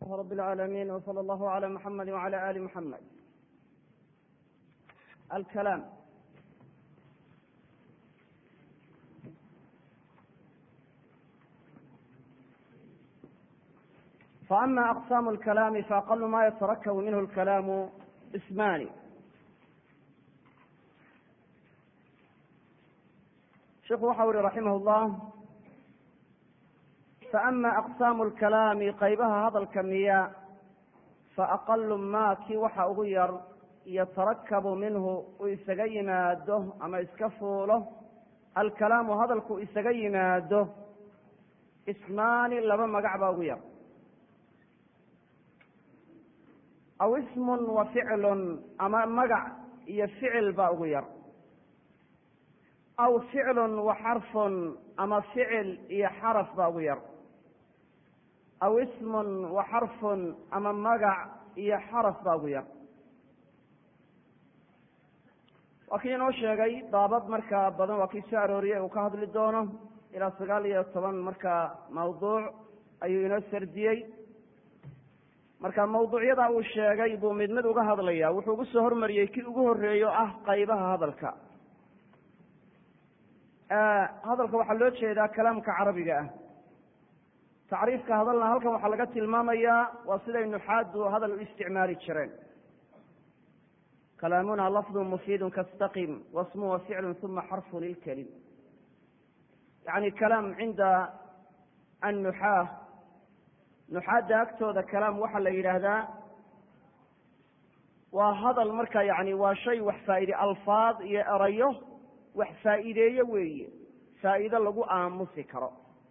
رب العالمين وصلى الله على محمد وعلى آل محمد الكلام فأما أقسام الكلام فأقل ما يتركب منه الكلام اسمان sheekhu waxa uhi raximah اllah faama aqsaamu lkalaami qaybaha hadalka miya faaqalu ma kii waxa ugu yar yatarakabu minhu uu isaga yimaado ama iska fuulo alkalaamu hadalku isaga yimaado ismaani laba magac baa ugu yar aw ismun wa ficlun ama magac iyo ficil baa ugu yar aw ficlun wa xarfun ama ficil iyo xaraf baa ugu yar aw ismun wa xarfun ama magac iyo xaraf baa ugu yar waa kii inoo sheegay daabad markaa badan waa kii soo arooriyey uu ka hadli doono ilaa sagaal iyo toban markaa mawduuc ayuu inoo sardiyey marka mawduucyada uu sheegay buu mid mid uga hadlaya wuxuu ugu soo hormariyey kii ugu horeeyo ah qaybaha hadalka hadalka waxaa loo jeedaa kalaamka carabiga ah tacriifka hadalna halkan waxaa laga tilmaamayaa waa siday nuxaadu hadal u isticmaali jireen kalaamuna lafdu mufiidun kastaqim wasmu wa ficlu uma xarfu lilkelim yani kalaam cinda annuxaah nuxaadda agtooda kalaam waxaa la yidhaahdaa waa hadal marka yani waa shay wax faaide alfaad iyo erayo wax faa'iideeye weeye faa'iido lagu aamusi karo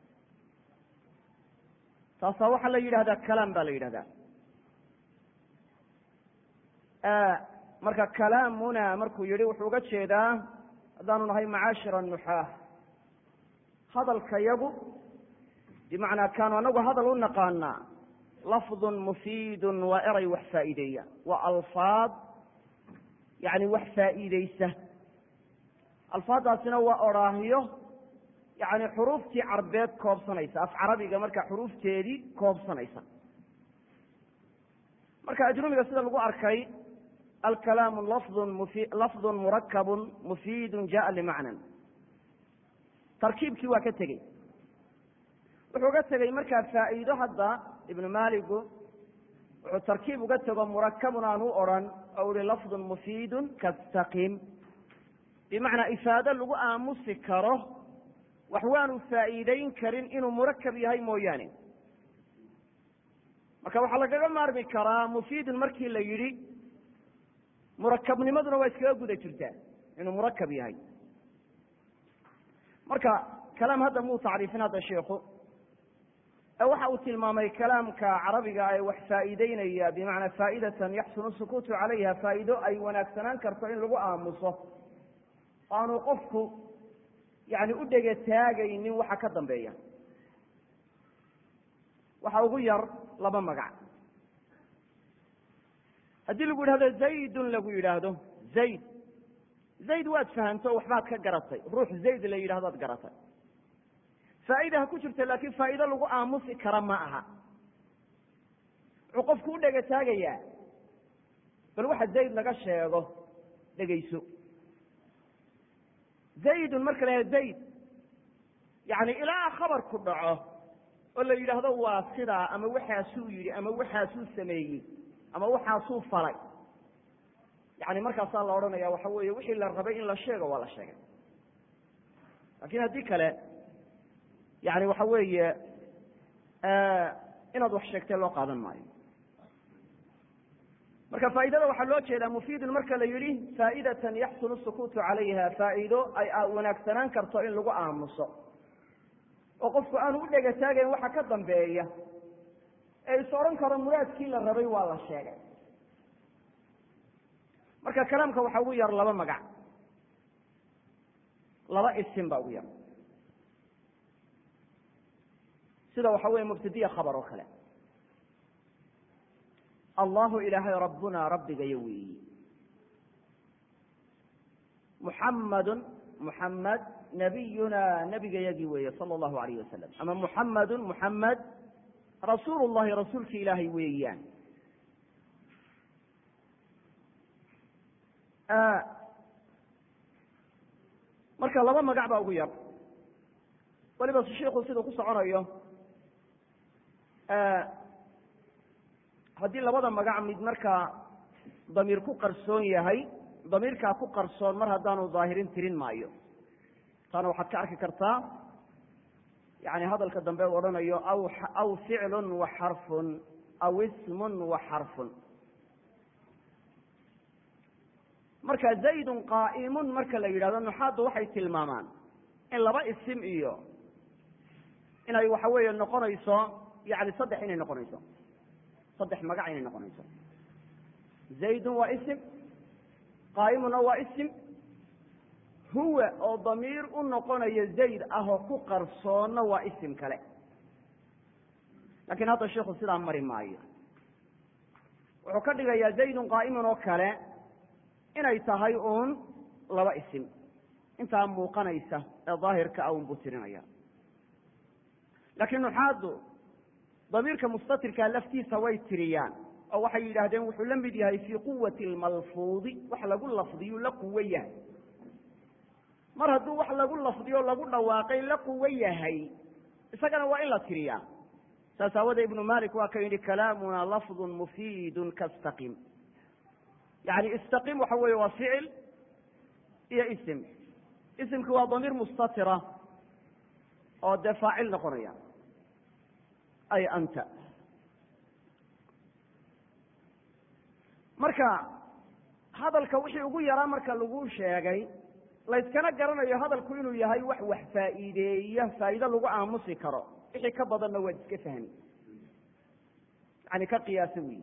taasaa waxaa la yidhahdaa kalaam baa la yidhahdaa marka kalaamuna markuu yihi wuxuu uga jeedaa haddaanu nahay macaashira nuxaah hadalka yagu bimacnaa kaanu anagu hadal u naqaanaa lafdun mufiidun waa eray wax faa'iideeya waa alfaad yani wax faa'iideysa alfaadaasina waa odhaahyo yani xuruuftii carbeed koobsanaysa af carabiga marka xuruufteedii koobsanaysa marka ajrumiga sida lagu arkay alkalaamu lafdun mufi lafdun murakabun mufiidun jaءa limacnan tarkiibkii waa ka tegey wuxuu ga tegey markaa faa'iido hadda ibnu maaligu wuxuu tarkiib uga tego murakabun aan u odrhan oo uhi lafdun mufiidun kastaqim bimacnaa ifaado lagu aamusi karo wax waanu faa'iideyn karin inuu murakab yahay mooyaane marka waxaa lagaga maarmi karaa mufiidun markii la yidhi murakabnimaduna waa iskaga guda jirtaa inuu murakab yahay marka kalaam hadda muu tacriifin hadda sheikhu ee waxa uu tilmaamay kalaamka carabiga ee wax faa'iideynaya bimacnaa faa'idatan yaxsunu sukuutu calayha faa'iido ay wanaagsanaan karto in lagu aamuso aanu qofku yani u dhega taagaynin waxa ka dambeeya waxa ugu yar laba magac haddii lagu yidhahdo zaydun lagu yidhaahdo zayd zayd waad fahamto waxbaad ka garatay ruux zayd la yidhahdoad garatay faa'ida ha ku jirta laakiin faa'iido lagu aamusi kara ma aha wuxuu qofku u dhega taagayaa bal waxa zayd laga sheego dhegayso zaydun marka la zayd yani ilaa khabarku dhaco oo la yidhaahdo waa sidaa ama waxaasuu yidhi ama waxaasuu sameeyey ama waxaasuu falay yani markaasaa la odhanaya waxa weeye wixii la rabay in la sheego waa la sheegay laakiin haddii kale yani waxa weeye inaad wax sheegtay loo qaadan maayo marka faa'idada waxaa loo jeedaa mufiidun marka la yidhi faa'idatan yaxsunu sukuutu calayha faa'iido ay wanaagsanaan karto in lagu aamuso oo qofku aanu u dhega taagayn waxa ka dambeeya ee is odhan karo muraadkii la rabay waa la sheegay marka kalaamka waxaa ugu yar laba magac laba isim baa ugu yar sida waxa weeye mubtadiya khabar oo kale allahu ilaahay rabbuna rabbigayo weeyi muxamadun muxamed nabiyuna nebigayagii weeye sala allahu alayh wasalam ama muxamadun muxamed rasuulu llahi rasuulki ilaahay weeyaan marka laba magac baa ugu yar weliba shiku siduu ku soconayo haddii labada magac mid markaa damiir ku qarsoon yahay damiirkaa ku qarsoon mar haddaanu daahirin tirin maayo taana waxaad ka arki kartaa yani hadalka dambe u odhanayo aw aw ficlun wa xarfun aw ismun wa xarfun marka zaydun qaa'imun marka la yidhahdo nuxaaddu waxay tilmaamaan in laba isim iyo inay waxa weeye noqonayso yani saddex inay noqonayso saddex magac inay noqonayso zaydun waa isim qaa'imuna waa isim huwa oo damiir u noqonaya zayd ah oo ku qarsoonna waa isim kale lakiin hadda shiku sidaa mari maayo wuxuu ka dhigayaa zaydun qaa'imun oo kale inay tahay uun laba isim intaa muuqanaysa ee daahirka a un buu tirinaya laakiin nuxaaddu damiirka mustatirkaa laftiisa way tiriyaan oo waxay yidhaahdeen wuxuu la mid yahay fii quwati lmalfuudi wax lagu lafdiyuu la quwo yahay mar hadduu wax lagu lafdiyo lagu dhawaaqay la quwo yahay isagana waa in la tiriyaa saas aawadee ibnu malik waa ka yidhi kalaamuna lafdun mufiidun kastaqim yani istaqim waxa weeye waa ficil iyo isim isimki waa damiir mustatira oo dee faacil noqonaya ay anta marka hadalka wixii ugu yaraa marka lagu sheegay layskana garanayo hadalku inuu yahay wax wax faa'iideeya faa'iido lagu aamusi karo wixii ka badanna waad iska fahmi yani ka qiyaaso weyi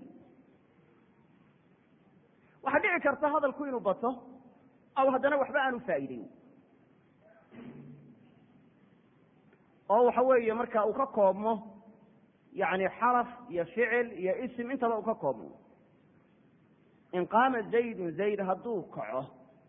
waxaa dhici karta hadalku inuu bato aw haddana waxba aanu faa'iideyn oo waxa weeye marka uu ka koobmo yani xaraf iyo ficil iyo isim intaba uu ka koobmo in qaama zaydun zayd hadduu kaco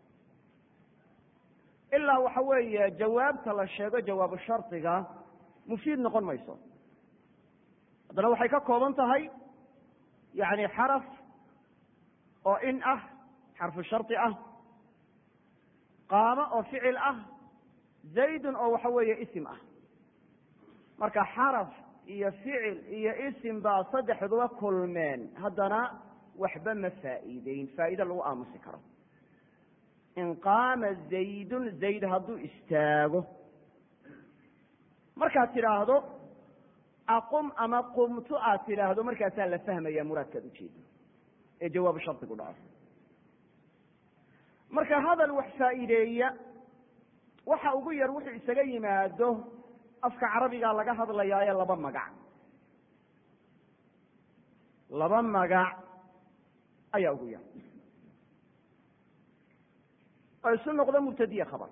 ilaa waxa weeye jawaabta la sheego jawaabu shardiga mufiid noqon mayso haddana waxay ka kooban tahay yani xaraf oo in ah xarfu shardi ah qaamo oo ficil ah zaydun oo waxa weeye isim ah marka xaraf iyo ficil iyo isim baa saddexduba kulmeen haddana waxba ma faa'iideyn faa'iide lagu aamusi karo in qaama zaydun zayd hadduu istaago markaad tidhaahdo aqum ama qumtu aad tidhaahdo markaasaa la fahmaya muraadkaad ujeedo ee jawaabu shardigu dhaco marka hadal wax faa'iideeya waxa ugu yar wuxuu isaga yimaado afka carabigaa laga hadlayaa ee laba magac laba magac ayaa ugu yar oo isu noqdo mubtadiya khabar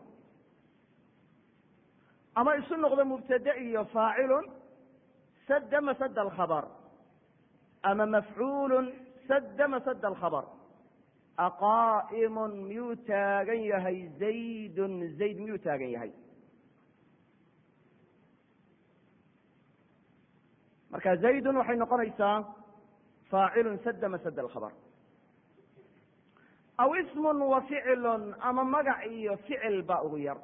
ama isu noqdo mubtade iyo faacilun sadda masada alkhabr ama mafcuulun sadda masada alkhabr aqaa'imun miyuu taagan yahay zaydun zayd miyuu taagan yahay marka zaydun waxay noqonaysaa faacilun sadda masada alkhabr aw ismun wa ficilun ama magac iyo ficil baa ugu yar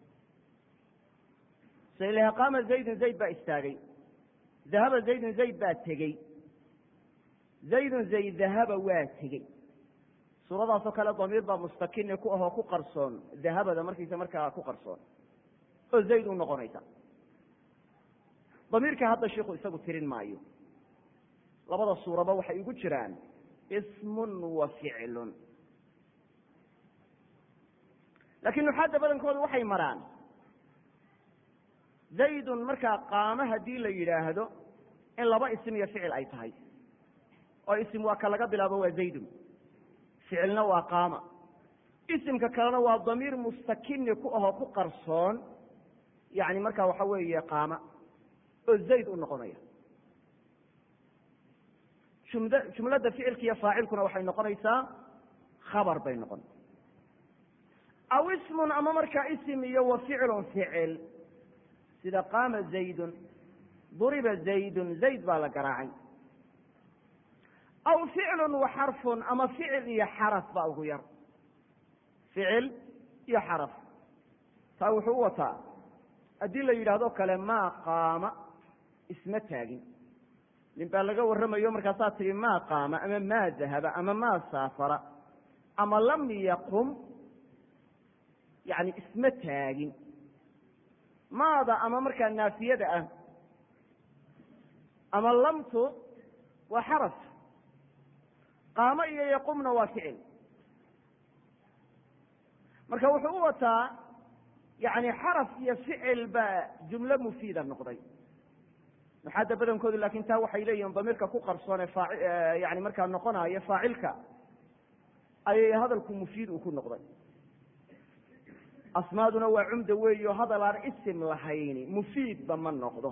sailaha qaama zaydun zayd baa istaagay dahaba zaydun zayd baa tegey zaydun zayd dahaba waa tegey suuradaasoo kale damiir baa mustakini ku ahoo ku qarsoon dahabada markiisa markaa ku qarsoon oo zayd u noqonaysa damiirka hadda shiku isagu tirin maayo labada suuraba waxay igu jiraan ismun wa ficilun laakiin nuxaadda badankooda waxay maraan zaydun markaa qaamo haddii la yidhaahdo in laba isim iyo ficil ay tahay oo isim waa ka laga bilaabo waa zaydun ficilna waa qaama isimka kalena waa damiir mustakini ku ahoo ku qarsoon yani markaa waxa weeye qaama oo zayd u noqonaya jumd jumladda ficilka iyo faacilkuna waxay noqonaysaa khabar bay noqon aw ismun ama markaa isim iyo wa ficilun ficil sida qaama zaydun duriba zaydun zayd baa la garaacay aw ficlun wa xarfun ama ficil iyo xaraf baa ugu yar ficil iyo xaraf taa wuxuu u wataa haddii la yidhaahdo kale maa qaama isma taagin nin baa laga warramayo markaasaa tihi maa qaama ama maa dahaba ama maa saafara ama lam yaqum yani isma taagin maada ama markaa naafiyada ah ama lamtu waa xaraf qaamo iyo yaqumna waa ficil marka wuxuu u wataa yani xaraf iyo ficil baa jumlo mufiida noqday maxaada badankoodu lakin taa waxay leeyihin damiirka ku qarsoone yani markaa noqonayo faacilka ayay hadalku mufiid uu ku noqday asmaaduna waa cumda weeyo hadal aan isim lahayni mufiidba ma noqdo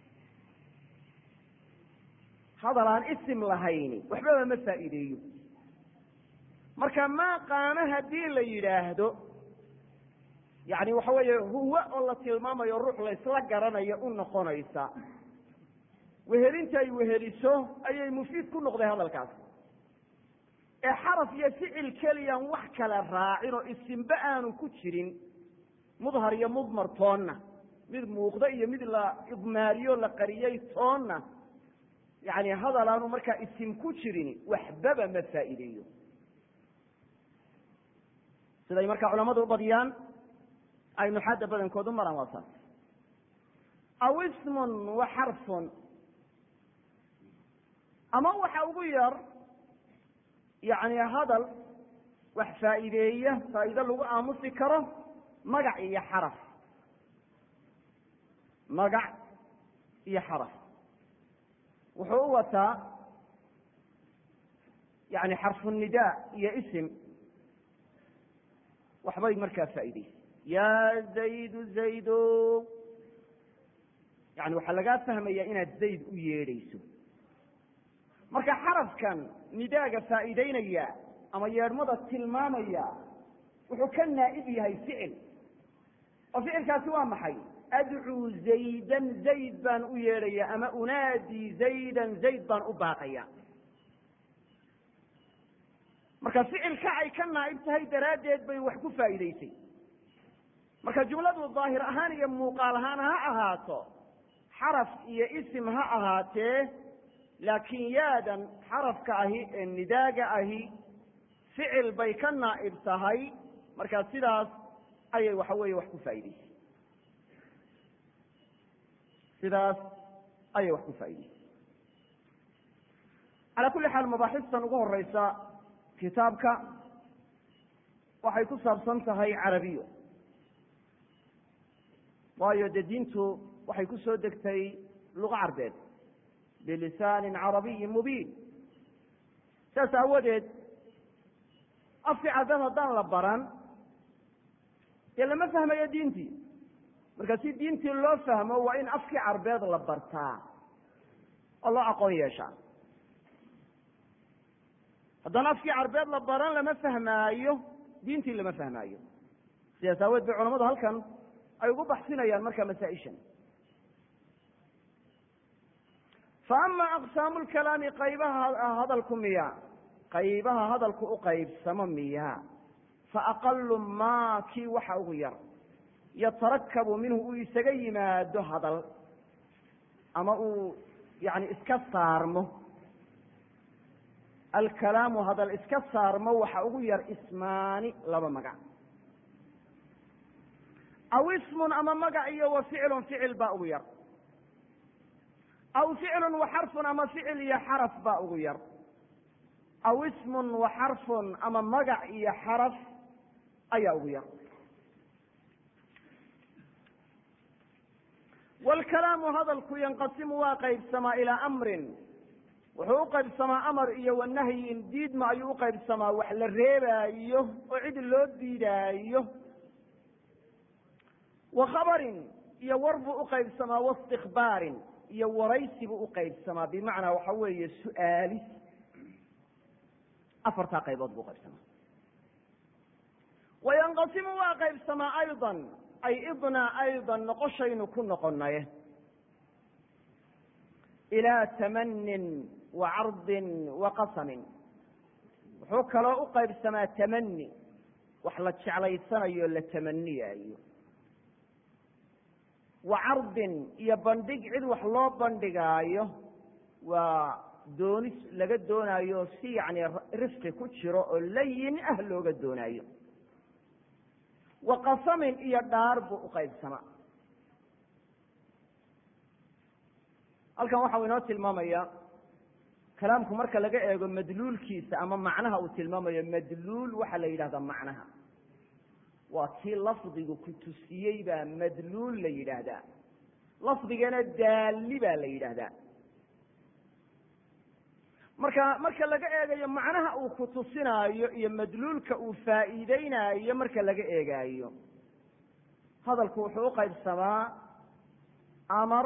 hadal aan isim lahayni waxbaba ma faa'iideeyo marka maa qaamo haddii la yidhaahdo yani waxa weeye huwa oo la tilmaamayo ruux laysla garanayo u noqonaysa wehelinta ay weheliso ayay mufiid ku noqday hadalkaas ee xaraf iyo ficil keliyaan wax kale raacin oo isimbe aanu ku jirin mudhar iyo mudmar toonna mid muuqda iyo mid la idmaariyo la qariyey toonna yani hadal aanu markaa isim ku jirin waxbaba ma faa'iideeyo siday markaa culamadu u badiyaan ay nuxaadda badankoodu maraan waa saas aw ismun wa xarfun ama waxa ugu yar yani hadal wax faa'iideeya faa'iido lagu aamusi karo magac iyo xaraf magac iyo xaraf wuxuu u wataa yani xarfu nidaa iyo isim waxbay markaa faa'iideysa ya zaydu zaydo yani waxaa lagaa fahmaya inaad zayd u yeedhayso marka xarafkan nidaaga faa'iideynaya ama yeedhmada tilmaamaya wuxuu ka naa'ib yahay ficil oo ficilkaasi waa maxay adcuu zaydan zayd baan u yeedhaya ama unaadii zaydan zayd baan u baaqaya marka ficilka ay ka naa'ib tahay daraaddeed bay wax ku faa'iideysay marka jumladu daahir ahaan iyo muuqaal ahaan ha ahaato xaraf iyo isim ha ahaatee laakiin yaadan xarafka ahi ee nidaaga ahi ficil bay ka naa'ib tahay marka sidaas ayay waxa weeye wax ku faa'ideysay sidaas ayay wax ku faa'ideysay calaa kulli xaal mabaaxistan ugu horeysa kitaabka waxay ku saabsan tahay carabiyo waayo dee diintu waxay ku soo degtay luqa carbeed bilisaanin carabiyin mubiin saas aawadeed afki carbeed haddaan la baran dee lama fahmayo diintii marka si diintii loo fahmo waa in afkii carbeed la bartaa oo loo aqoon yeeshaa haddaan afkii carbeed la baran lama fahmaayo diintii lama fahmaayo sidaas aaweed bay culamadu halkan ay ugu baxsinayaan marka masaa-ishan fa ama aqsaamu lkalaami qaybaha hadalku miya qaybaha hadalku u qaybsamo miya fa aqalu maa kii waxa ugu yar yatarakabu minhu uu isaga yimaado hadal ama uu yani iska saarmo alkalaamu hadal iska saarmo waxa ugu yar ismaani laba magac aw ismun ama magac iyo wa ficlun ficil baa ugu yar aw ficlun wa xarfun ama ficil iyo xaraf baa ugu yar aw ismun wa xarfun ama magac iyo xaraf ayaa ugu yar wlkalaamu hadalku yanqasimu waa qaybsamaa ilaa amrin wuxuu u qaybsamaa amar iyo wanahyin diidma ayuu uqaybsamaa wax la reebaayo oo cid loo diidaayo wa khabarin iyo war buu uqaybsamaa waistikbaarin iyo waraysi buu uqaybsamaa bimacnaa waxa weeye su-aalis afartaa qaybood buu uqaybsamaa wayanqasimu waa qaybsamaa ayضa ay idna ayضa noqoshaynu ku noqonaye ilaa tamanin wa cardin wa qasamin wuxuu kaloo u qaybsamaa tamani wax la jeclaysanayo la tamaniyaayo wa cardin iyo bandhig cid wax loo bandhigaayo waa doonis laga doonaayo si yacni rifqi ku jiro oo layin ah looga doonaayo wa qasamin iyo dhaar buu u qaybsamaa halkan waxa uu inoo tilmaamaya kalaamku marka laga eego madluulkiisa ama macnaha uu tilmaamayo madluul waxaa la yidhahdaa macnaha waa kii lafdigu ku tusiyey baa madluul la yidhaahdaa lafdigana daalli baa la yidhaahdaa marka marka laga eegayo macnaha uu ku tusinaayo iyo madluulka uu faa'iideynaayo marka laga eegaayo hadalku wuxuu u qaybsamaa amar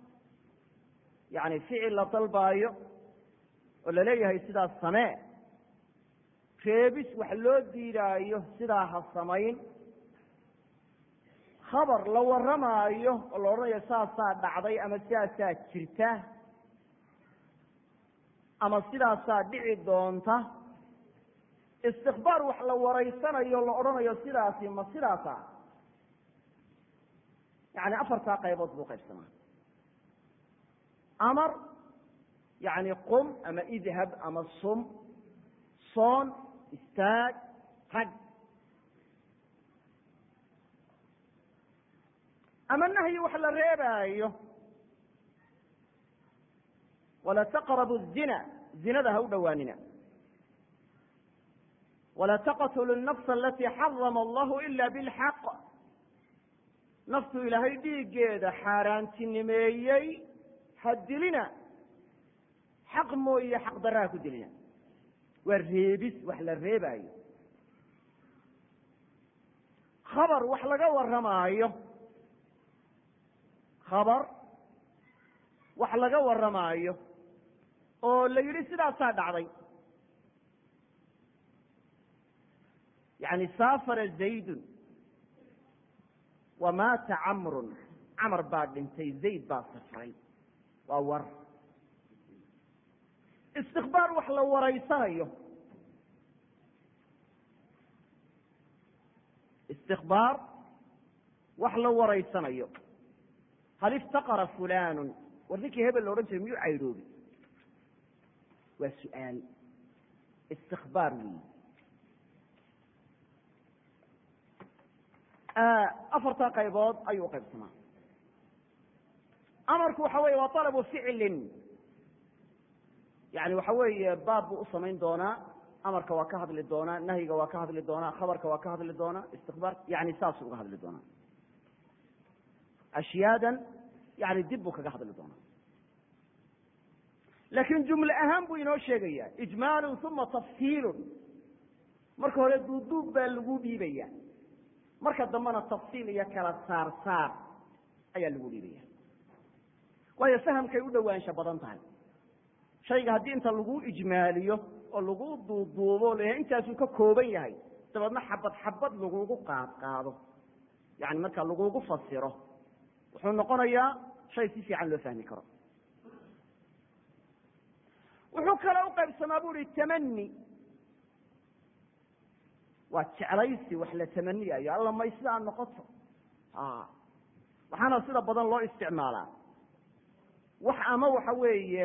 yacni ficil la dalbaayo oo laleeyahay sidaas samee reebis wax loo diidaayo sidaa ha samayn khabar la warramaayo oo la odhanayo saasaa dhacday ama sidaasaa jirta ama sidaasaa dhici doonta istikbaar wax la waraysanayo la odhanayo sidaasi ma sidaasa yani afartaa qaybood buu qaybsamaa amar yani qum ama idhab ama sum soon istaag tag ama nahyi wax la reebaayo wala taqrabu الzina zinada ha u dhowaanina wala taqtulu الnafsa alati xarama allahu ila bاlxaq naftu ilaahay dhiiggeeda xaaraantinimeeyey ha dilina xaq mooye xaq daraa ku dilina waa reebis wax la reebaayo khabar wax laga warramaayo khabar wax laga warramaayo oo la yidhi sidaasaa dhacday yani saafara zaydun wamaata camrun camar baa dhintay zayd baa safray waa war istikbaar wax la waraysanayo istikbaar wax la waraysanayo hal iftaqara fulanu war ninkii hebel la odhan jiray miyuu caydhoobi waa su-aal istikbaar weyi afartaa qaybood ayuu uqaybsamaa amarku waxa weeye waa alabu ficlin yani waxa weeye baab buu usamayn doonaa amarka waa ka hadli doonaa nahyiga waa ka hadli doonaa khabarka waa ka hadli doonaa istikbaar yani saasuu uga hadli doonaa ashyaadan yani dib buu kaga hadli doonaa laakiin jumle ahaan buu inoo sheegaya ijmaalun uma tafsiilun marka hore duuduub baa lagu dhiibaya marka dambena tafsiil iyo kala saar saar ayaa lagu dhiibaya waayo fahamkay u dhowaansha badan tahay shayga haddii inta lagu ijmaaliyo oo lagu duuduubo la intaasuu ka kooban yahay dabeedna xabad xabad lagugu qaad qaado yani marka lagugu fasiro wuxuu noqonayaa shay si fiican loo fahmi karo wuxuu kale u qaybsamaa bu uhi tamani waa jeclaysi wax la tamaniyayo alla may sidaa noqoto waxaana sida badan loo isticmaalaa wax ama waxa weeye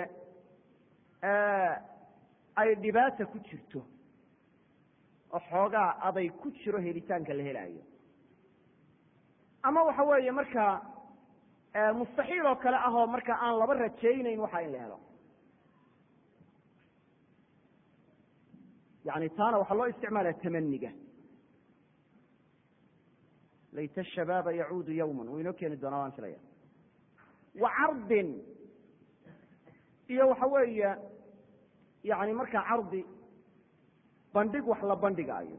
ay dhibaata ku jirto oo xoogaa aday ku jiro helitaanka la helaayo ama waxa weeye markaa mustaxiil oo kale ahoo marka aan laba rajaynayn waxa in la helo yani taana waxaa loo isticmaalaya tamaniga layta shabaaba yacuudu yawma wuu inoo keeni doonaa waan filaya wa cardin iyo waxa weeye yani markaa cardi bandhig wax la bandhigaayo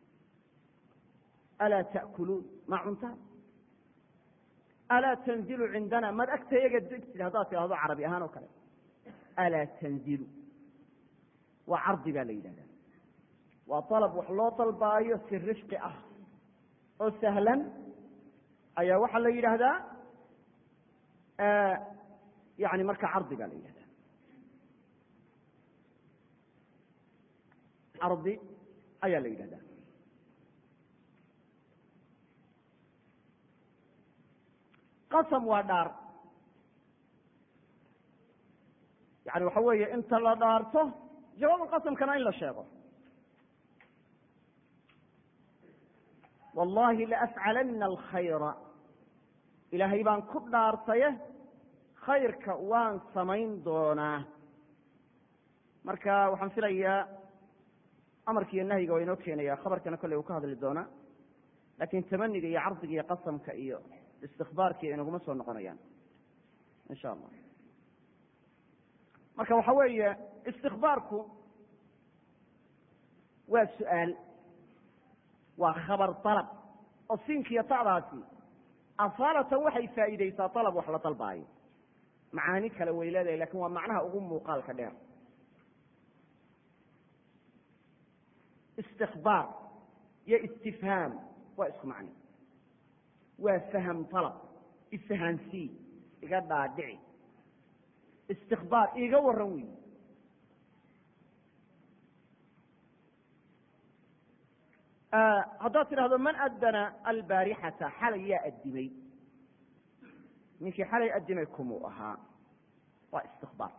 alaa ta'kuluun ma cuntaan alaa tanzilu cindana maad agta yaga degtid haddaad tidhahdo carabi ahaan oo kale alaa tanzilu waa cardi baa la yidhahdaa waa dalab wax loo dalbaayo si rifqi ah oo sahlan ayaa waxaa la yidhaahdaa yani marka cardi baa la yidhahda cardi ayaa la yidhahda qasam waa dhaar yani waxa weeye inta la dhaarto jawaabulqasamkana in la sheego wallahi laafcalana alkhayra ilaahay baan ku dhaartaye khayrka waan samayn doonaa marka waxaan filayaa amarka iyo nahyiga waa inoo keenaya khabarkana kolley uu ka hadli doonaa lakin tamaniga iyo cardiga iyo qasamka iyo istikbaarkii inaguma soo noqonayaan insha allah marka waxa weeye istikbaarku waa su-aal waa khabar dalab oo siinkiiyo ta'daasi asaalatan waxay faa'iideysaa dalab wax la dalbaayo macaani kale way leedahay lakin waa macnaha ugu muuqaalka dheer istikbaar iyo istifhaam waa isku macno waa faham dalab ifahaansii iga dhaadhici istikbaar iiga waran wey haddaad tidhahdo man adana albaarixata xalay yaa addimay ninkii xalay addimay kumuu ahaa waa istikbaar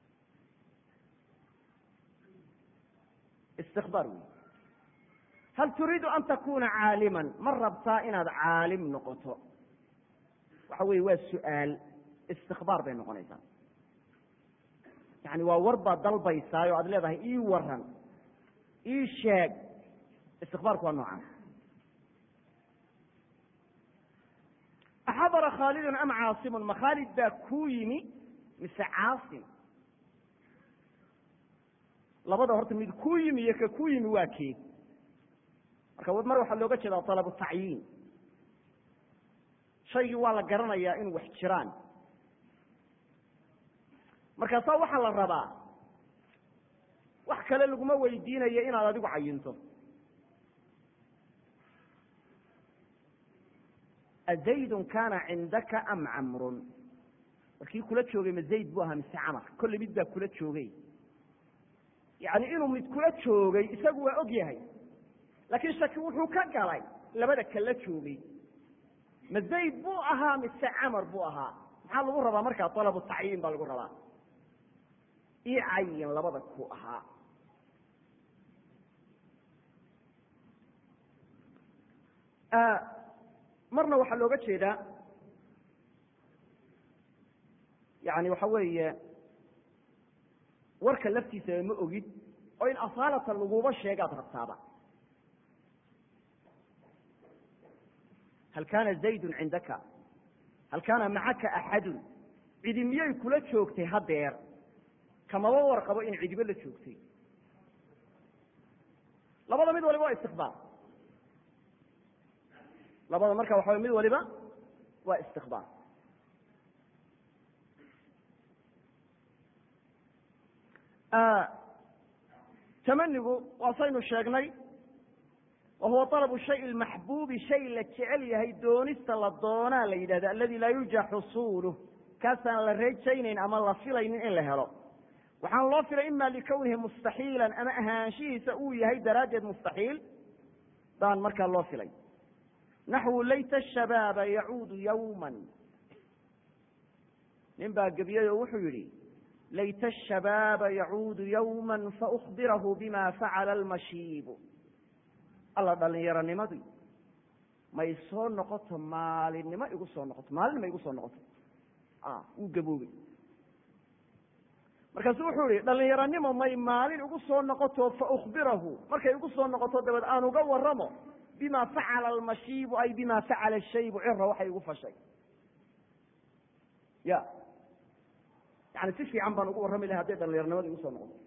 istikbaar wey hal turiidu an takuna caaliman ma rabtaa inaad caalim noqoto waxa weye waa su-aal istikbaar bay noqonaysaa yani waa war baad dalbaysaayo aad leedahay ii waran ii sheeg istikbaarku waa noocan axadara khaalidun am caasimun ma khaalid baa kuu yimi mise caasim labada horta mid kuu yimi iyo ka kuu yimi waa kee marka mar waxaa looga jeedaa dalabu tacyiin shaygii waa la garanayaa inuu wax jiraan markaasaa waxaa la rabaa wax kale laguma weydiinayo inaad adigu cayinto azaydun kaana cindaka am camrun warkii kula joogay ma zayd buu ahaa mise camar kolle mid baa kula joogay yani inuu mid kula joogay isagu waa og yahay laakiin shaki wuxuu ka galay labada kala joogay ma zayd buu ahaa mise camar buu ahaa maxaa lagu rabaa markaa dalabu tacyiin baa lagu rabaa ii cayin labada ku ahaa marna waxaa looga jeedaa yani waxa weeye warka laftiisaba ma ogid oo in asaalatan laguba sheegaad rabtaaba hal kaana zaydun cindaka hal kaana macaka axadun cidi miyay kula joogtay hadeer kamaba warqabo in cidibo la joogtay labada mid waliba waa istikbaar labada marka waxa mid waliba waa istikbaar tamanigu waa saynu sheegnay wa huwa طalabu shay اmaxbuubi shay la jecel yahay doonista la doonaa la yidhahda aladi laa yurja xusuluh kaasaan la rajaynayn ama la filaynin in la helo waxaan loo filay ima likownihi mustaxiila ama ahaanshihiisa uu yahay daraaddeed mustaxiil baan markaa loo filay naxwu layta shabaaba yacuudu yawma nin baa gebiyey oo wuxuu yidhi layta ashabaaba yacuudu yawma faukbirahu bima facala almashiibu alla dhallinyaronimadii may soo noqoto maalinimo igu soo noqoto maalinima igu soo noqoto wuu gaboobey markaasu wuxuu yihi dhallinyaronimo may maalin igu soo noqoto faukbirahu markay igu soo noqoto dabeed aan uga waramo bima facala almashiibu ay bima facala shaybu cira waxay igu fashay ya yani si fiican baan ugu warrami lahay hadday dhallinyaronimada igu soo noqoto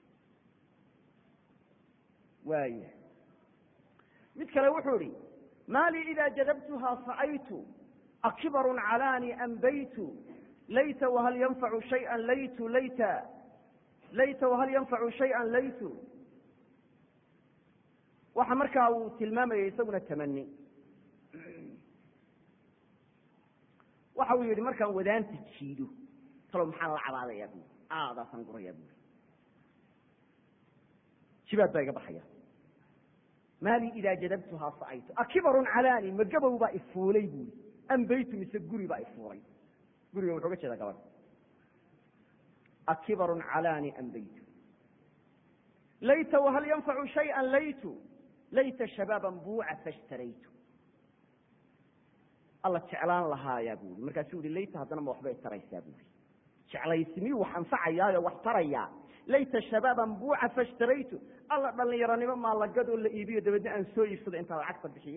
waaya mid kale wuxuu ihi ma lii ida jadabtuha sacaytu akibarun calaani ambaytu layta whal yanfacu shaya laytu layta layta whal yanfacu shaya laytu waxa markaa uu tilmaamayay isaguna tamani waxa uu yihi markaan wadaanta jiido talo maxaan la cabaadayaa buuri aadaasaan gurayaa buuri jibaad baa iga baxaya maali idaa jadabtuhaa sa'aytu akibarun calaani ma gabow baa ifuulay buuri ambaytu mise guri baa ifuulay guriga wuxuu ga jeeda gabadh akibarun calaani ambaytu layta wahal yanfacu shayئa laytu layta shabaaban buuca fashtaraytu alla jeclaan lahaayaa buuri markaasuu yihi layta haddana ma waxbay taraysaa buuri jeclaysimi wax anfacayaayo wax tarayaa layta shabaaban buuca fashtaraytu alla dhalinyaronimo maalagadoo la iibiyo dabeedna aan soo iibsado intaan lacagta bixiye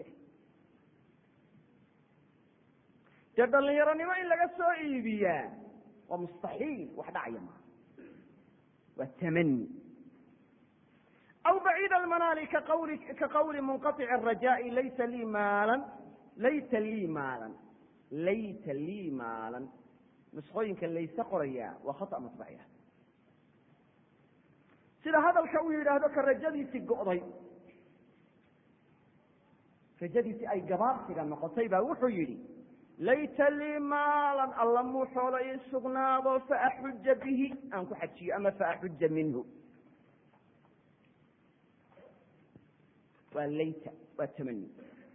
dee dhalinyaronimo in laga soo iibiyaa waa mustaxiil wax dhacaya maaha waa tamani aw baciid almanaali kaqawli ka qawli munqaطic الrajaai laysa lii maalan layta lii maalan layta lii maalan nusqooyinka layse qorayaa waa khata matbaciya sida hadalka uu yidhaahdo ka rajadiisii go'day rajadiisii ay gabaabsiga noqotay baa wuxuu yidhi layta lii maalan alla muu xoolo ii sugnaado faaxuja bihi aan ku xajiyo ama faaxuja minhu waa layta waa tamani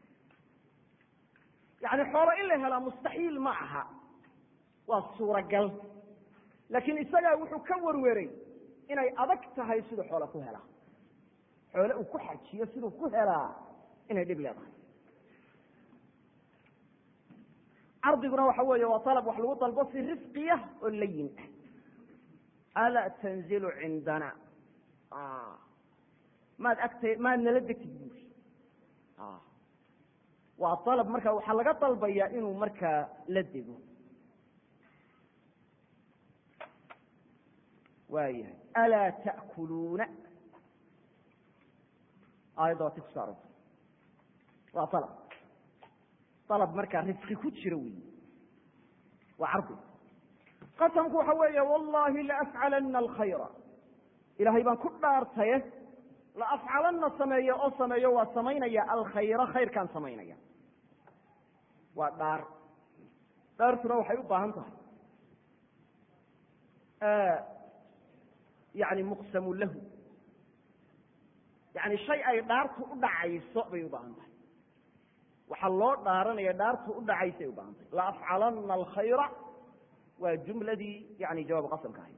yani xoolo in la helaa mustaxiil ma aha waa suuragal laakiin isagaa wuxuu ka warweray inay adag tahay siduu xoolo ku helaa xoole uu ku xajiyo siduu ku helaa inay dhib leedahay cardiguna waxa weeye waa alab wax lagu dalbo si risqiya oo layin ah alaa tanzilu cindana maad agta maad nala degtid buuri waa alab marka waxaa laga dalbayaa inuu markaa la dego waayahay alaa ta'kuluuna aayadda waa ti kuso arortay waa alab alab markaa risqi ku jiro wey waa cardi qasamku waxa weeye wallahi laafcalana alkhayra ilaahay baan ku dhaartaye laafcalanna sameeyo oo sameeyo waa samaynaya alkhayra khayrkaan samaynaya waa dhaar dhaartuna waxay u baahan tahay yani muqsamu lahu yani shay ay dhaartu u dhacayso bay u baahan tahay waxaa loo dhaaranaya dhaartu u dhacaysay u baahan tahay laafcalana alkhayra waa jumladii yani jawaab qasamka ahayd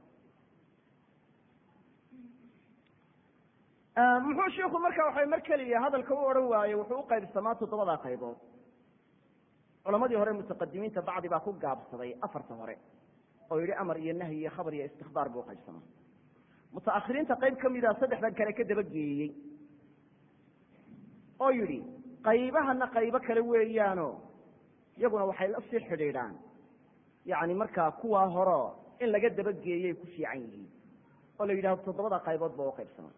muxuu shiku marka waxa mar keliya hadalka u odhan waaye wuxuu u qaybsamaa toddobadaa qaybood culamadii hore mutaqadimiinta bacdi baa ku gaabsaday afarta hore oo yihi amar iyo nahyi iyo khabar iyo istikbaar buu uqaybsamaa mutaakhiriinta qayb ka mida saddexdan kale ka dabageeyey oo yidhi qaybahana qaybo kale weeyaano iyaguna waxay la sii xidhiidhaan yani markaa kuwaa horo in laga dabageeyay ku fiican yihiin oo la yidhahdo toddobada qaybood ba uqaybsamaa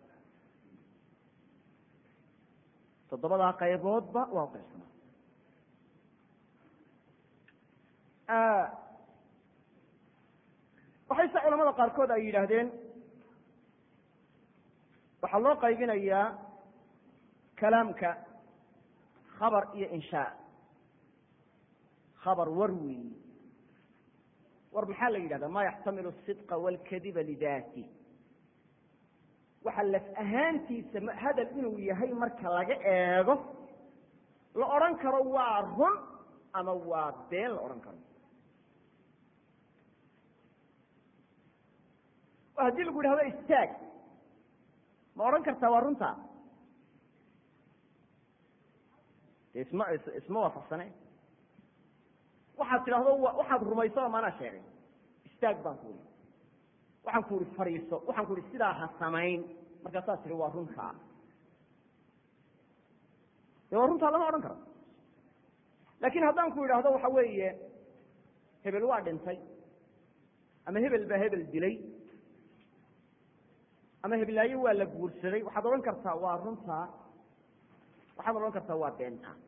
toddobadaa qayboodba waa uqaybsamaa waxayse culamada qaarkood ay yidhaahdeen waxaa loo qaybinayaa kalaamka khabar iyo inshaa khabar war weyi war maxaa la yidhahda ma yaxtamilu asidqa wاlkadiba lidaati waxa laf ahaantiisa hadal inuu yahay marka laga eego la odhan karo waa run ama waa been la odhan karo oo haddii lagu yidhahdo istaag ma odhan kartaa waa runta de isma isma waafaqsane waxaad tidhahdo waxaad rumayso oo maanaa sheegay istaag baan ku uri waxaan ku uhi fadhiiso waxaan ku uhi sidaa ha samayn markaasaad tihi waa runtaa dee waa runtaa lama odhan karo laakin haddaan ku idhaahdo waxa weeye hebel waa dhintay ama hebel baa hebel dilay ama heblaayo waa la guursaday waxaad odhan kartaa waa runtaa waxaad odhan kartaa waa beentaa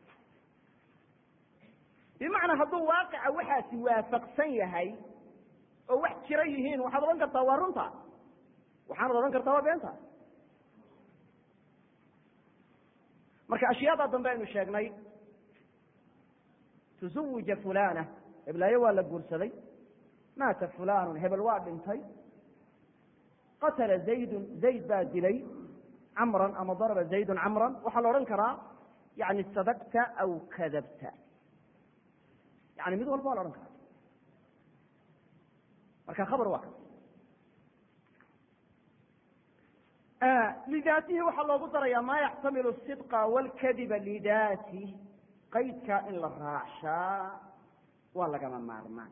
bimacnaa hadduu waaqica waxaasi waafaqsan yahay oo wax jira yihiin waxaad odhan kartaa waa runta waxaanad odhan kartaa waa beenta marka ashyaada dambe aynu sheegnay tuzawija fulana heblaayo waa la guursaday maata fulanun hebel waa dhintay qatala zaydun zayd baa dilay camran ama daraba zaydun camran waxaa la odhan karaa yani sadaqta aw kadabta yani mid walba waa la odhan karaa marka khabar waa kas lidaatihi waxaa loogu darayaa maa yaxtamilu sidqa wاlkadiba lidaatih qaydkaa in la raacshaa waa lagama maarmaan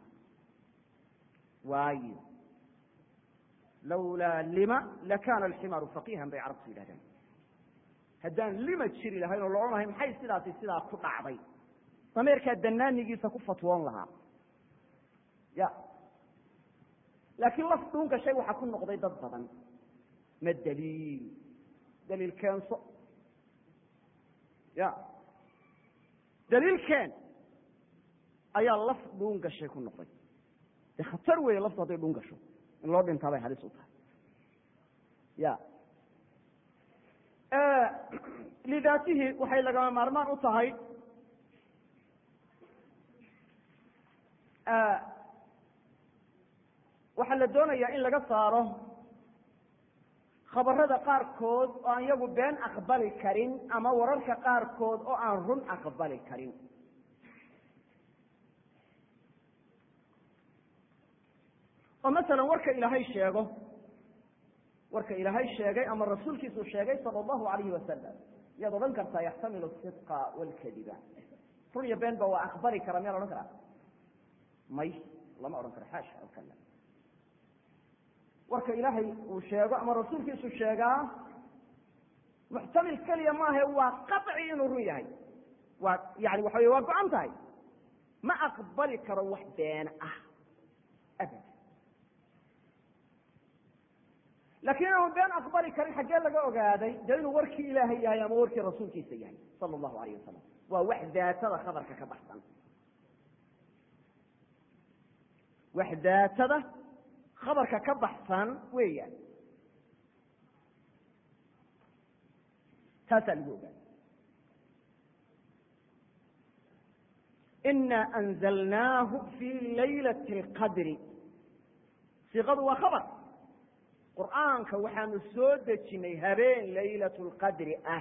waayo lawlaa lima lakana alximaaru faqihan bay carabtu yidhahdeen haddaan lima jiri lahayn oo la odhan lahay maxay sidaasi sidaa ku dhacday dameerkaa danaanigiisa ku fatwoon lahaa ya laakiin laf dhuunka shay waxaa ku noqday dad badan ma daliil daliil keenso ya daliilkeen ayaa laf dhuun gashay ku noqday de khatar weeye laftu hadday dhuun gasho in loo dhintaa bay halis u tahay ya lidaatihi waxay lagama maarmaan u tahay waxaa la doonayaa in laga saaro khabarada qaarkood oo aan iyagu been aqbali karin ama wararka qaarkood oo aan run aqbali karin oo masalan warka ilaahay sheego warka ilaahay sheegay ama rasuulkiisu sheegay sala allahu alayhi wasalam yaad odhan kartaa yaxtamilu sidqa waalkadiba run iyo been ba waa aqbali kara miyaa la odhan karaa may lama odhan karo xaasha alkala warka ilaahay uu sheego ama rasuulkiisu sheegaa muxtamil keliya maahe waa qaطci inuu run yahay waa yani waxa wey waa go-an tahay ma aqbali karo wax been ah abad laakiin inaanu been aqbali karin xaggee laga ogaaday dee inuu warkii ilaahay yahay ama warkii rasuulkiisa yahay sala allahu alayh wasalam waa wax daatada khabarka ka baxsan wax daatada khabarka ka baxsan weeyaan taasaa lagu ogaaday ina anzalnaahu fi laylati اlqadri siiqadu waa khabar qur'aanka waxaanu soo dejinay habeen laylat اlqadri ah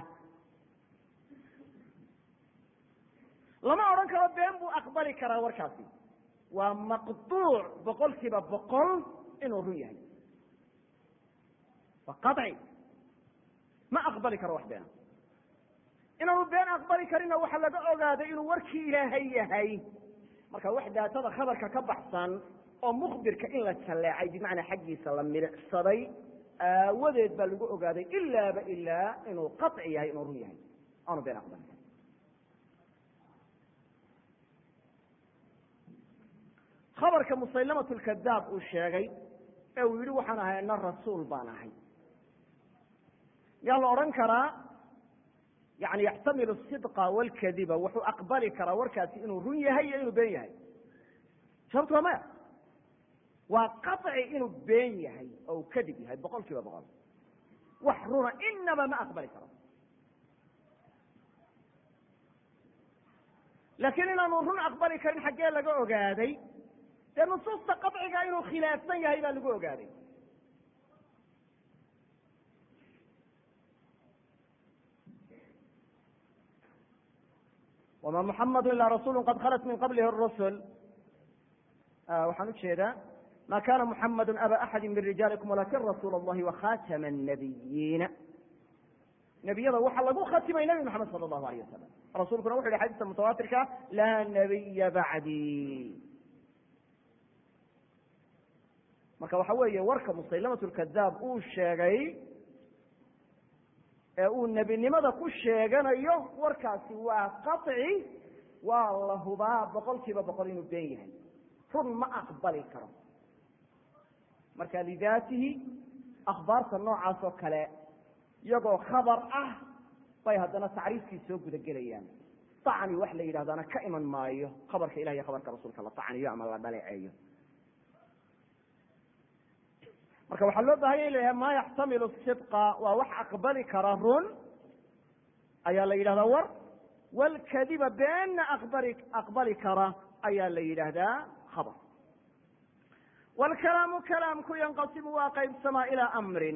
lama odhan karo been buu aqbali karaa warkaasi waa maqduuc boqol kiiba boqol inuu run yahay waa qaطci ma aqbali karo wax beena inaanu been aqbali karinna waxaa laga ogaaday inuu warkii ilaahay yahay marka wax daatada khabarka ka baxsan oo mukbirka in la jalleecay bimacnaa xaggiisa la milicsaday aawadeed baa lagu ogaaday ilaaba ilaa inuu qaطci yahay inuu run yahay aanu been aqbali karin khabarka musaylamat lkadaab uu sheegay ee uu yihi waxaan ahay ana rasuul baan ahay yaa la odhan karaa yani yaxtamilu sidqa wاlkadiba wuxuu aqbali karaa warkaasi inuu run yahay iyo inuu been yahay sababtu waa maya waa qaطci inuu been yahay oo uu kadib yahay boqol kiiba boqol wax runa inaba ma aqbali karo laakiin inaanu run aqbali karin xaggee laga ogaaday dee nusuusta qaطciga inuu khilaafsan yahay baa lagu ogaaday wma muxamadu ila rasulu qad khalat min qablihi الrusul waxaan ujeedaa ma kana muxamadu aba axadi min rijaalikum walakin rasuul اllahi wakhatama الnabiyiina nebiyada waxaa lagu khatimay nebi moxamed sala allahu alayh wasalam rasuulkuna wuxu yhi xadiiska mutawaatirka laa nabiya bacdi marka waxa weeye warka musaylamat lkadaab uu sheegay ee uu nebinimada ku sheeganayo warkaasi waa qaطci waa la hubaa boqol kiiba boqol inuu been yahay run ma aqbali karo marka lidaatihi akhbaarta noocaas oo kale iyagoo khabar ah bay haddana tacriifkii soo guda gelayaan acni wax la yidhahdana ka iman maayo khabarka ilah iyo khabarka rasuulka la tacniyo ama la dhaleeceeyo marka waxaa loo bahanya in la yahay ma yaxtamilu sidqa waa wax aqbali kara run ayaa la yidhahdaa war walkadiba beenna aqbali aqbali kara ayaa la yidhaahdaa khabar wlkalaamu kalaamku yanqasimu waa qaybsamaa ilaa amrin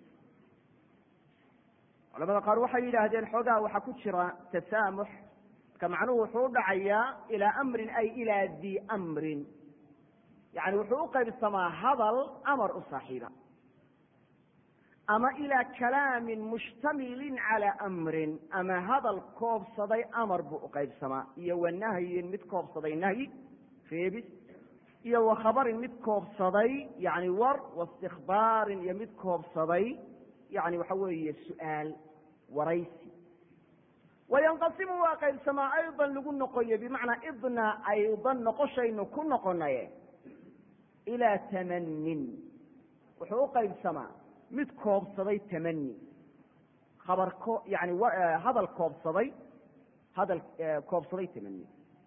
culamada qaar waxay yidhaahdeen xoogaa waxaa ku jira tasaamux marka macnuhu wuxuu u dhacayaa ilaa amrin ay ilaa di amrin yani wuxuu u qaybsamaa hadal amar u saaxiiba ama ilaa kalaamin mushtamilin calaa amrin ama hadal koobsaday amar buu u qaybsamaa iyo wa nahyin mid koobsaday nahyi reebis iyo wa khabarin mid koobsaday yani war waistikbaarin iyo mid koobsaday yani waxa weeye su-aal waraysi wayanqasimu waa qaybsamaa aydan lagu noqoyo bimacnaa idna aydan noqoshaynu ku noqonaye ilaa tamanin wuxuu u qaybsamaa mid koobsaday tamani khabar ko yani hadal koobsaday hadal koobsaday tamani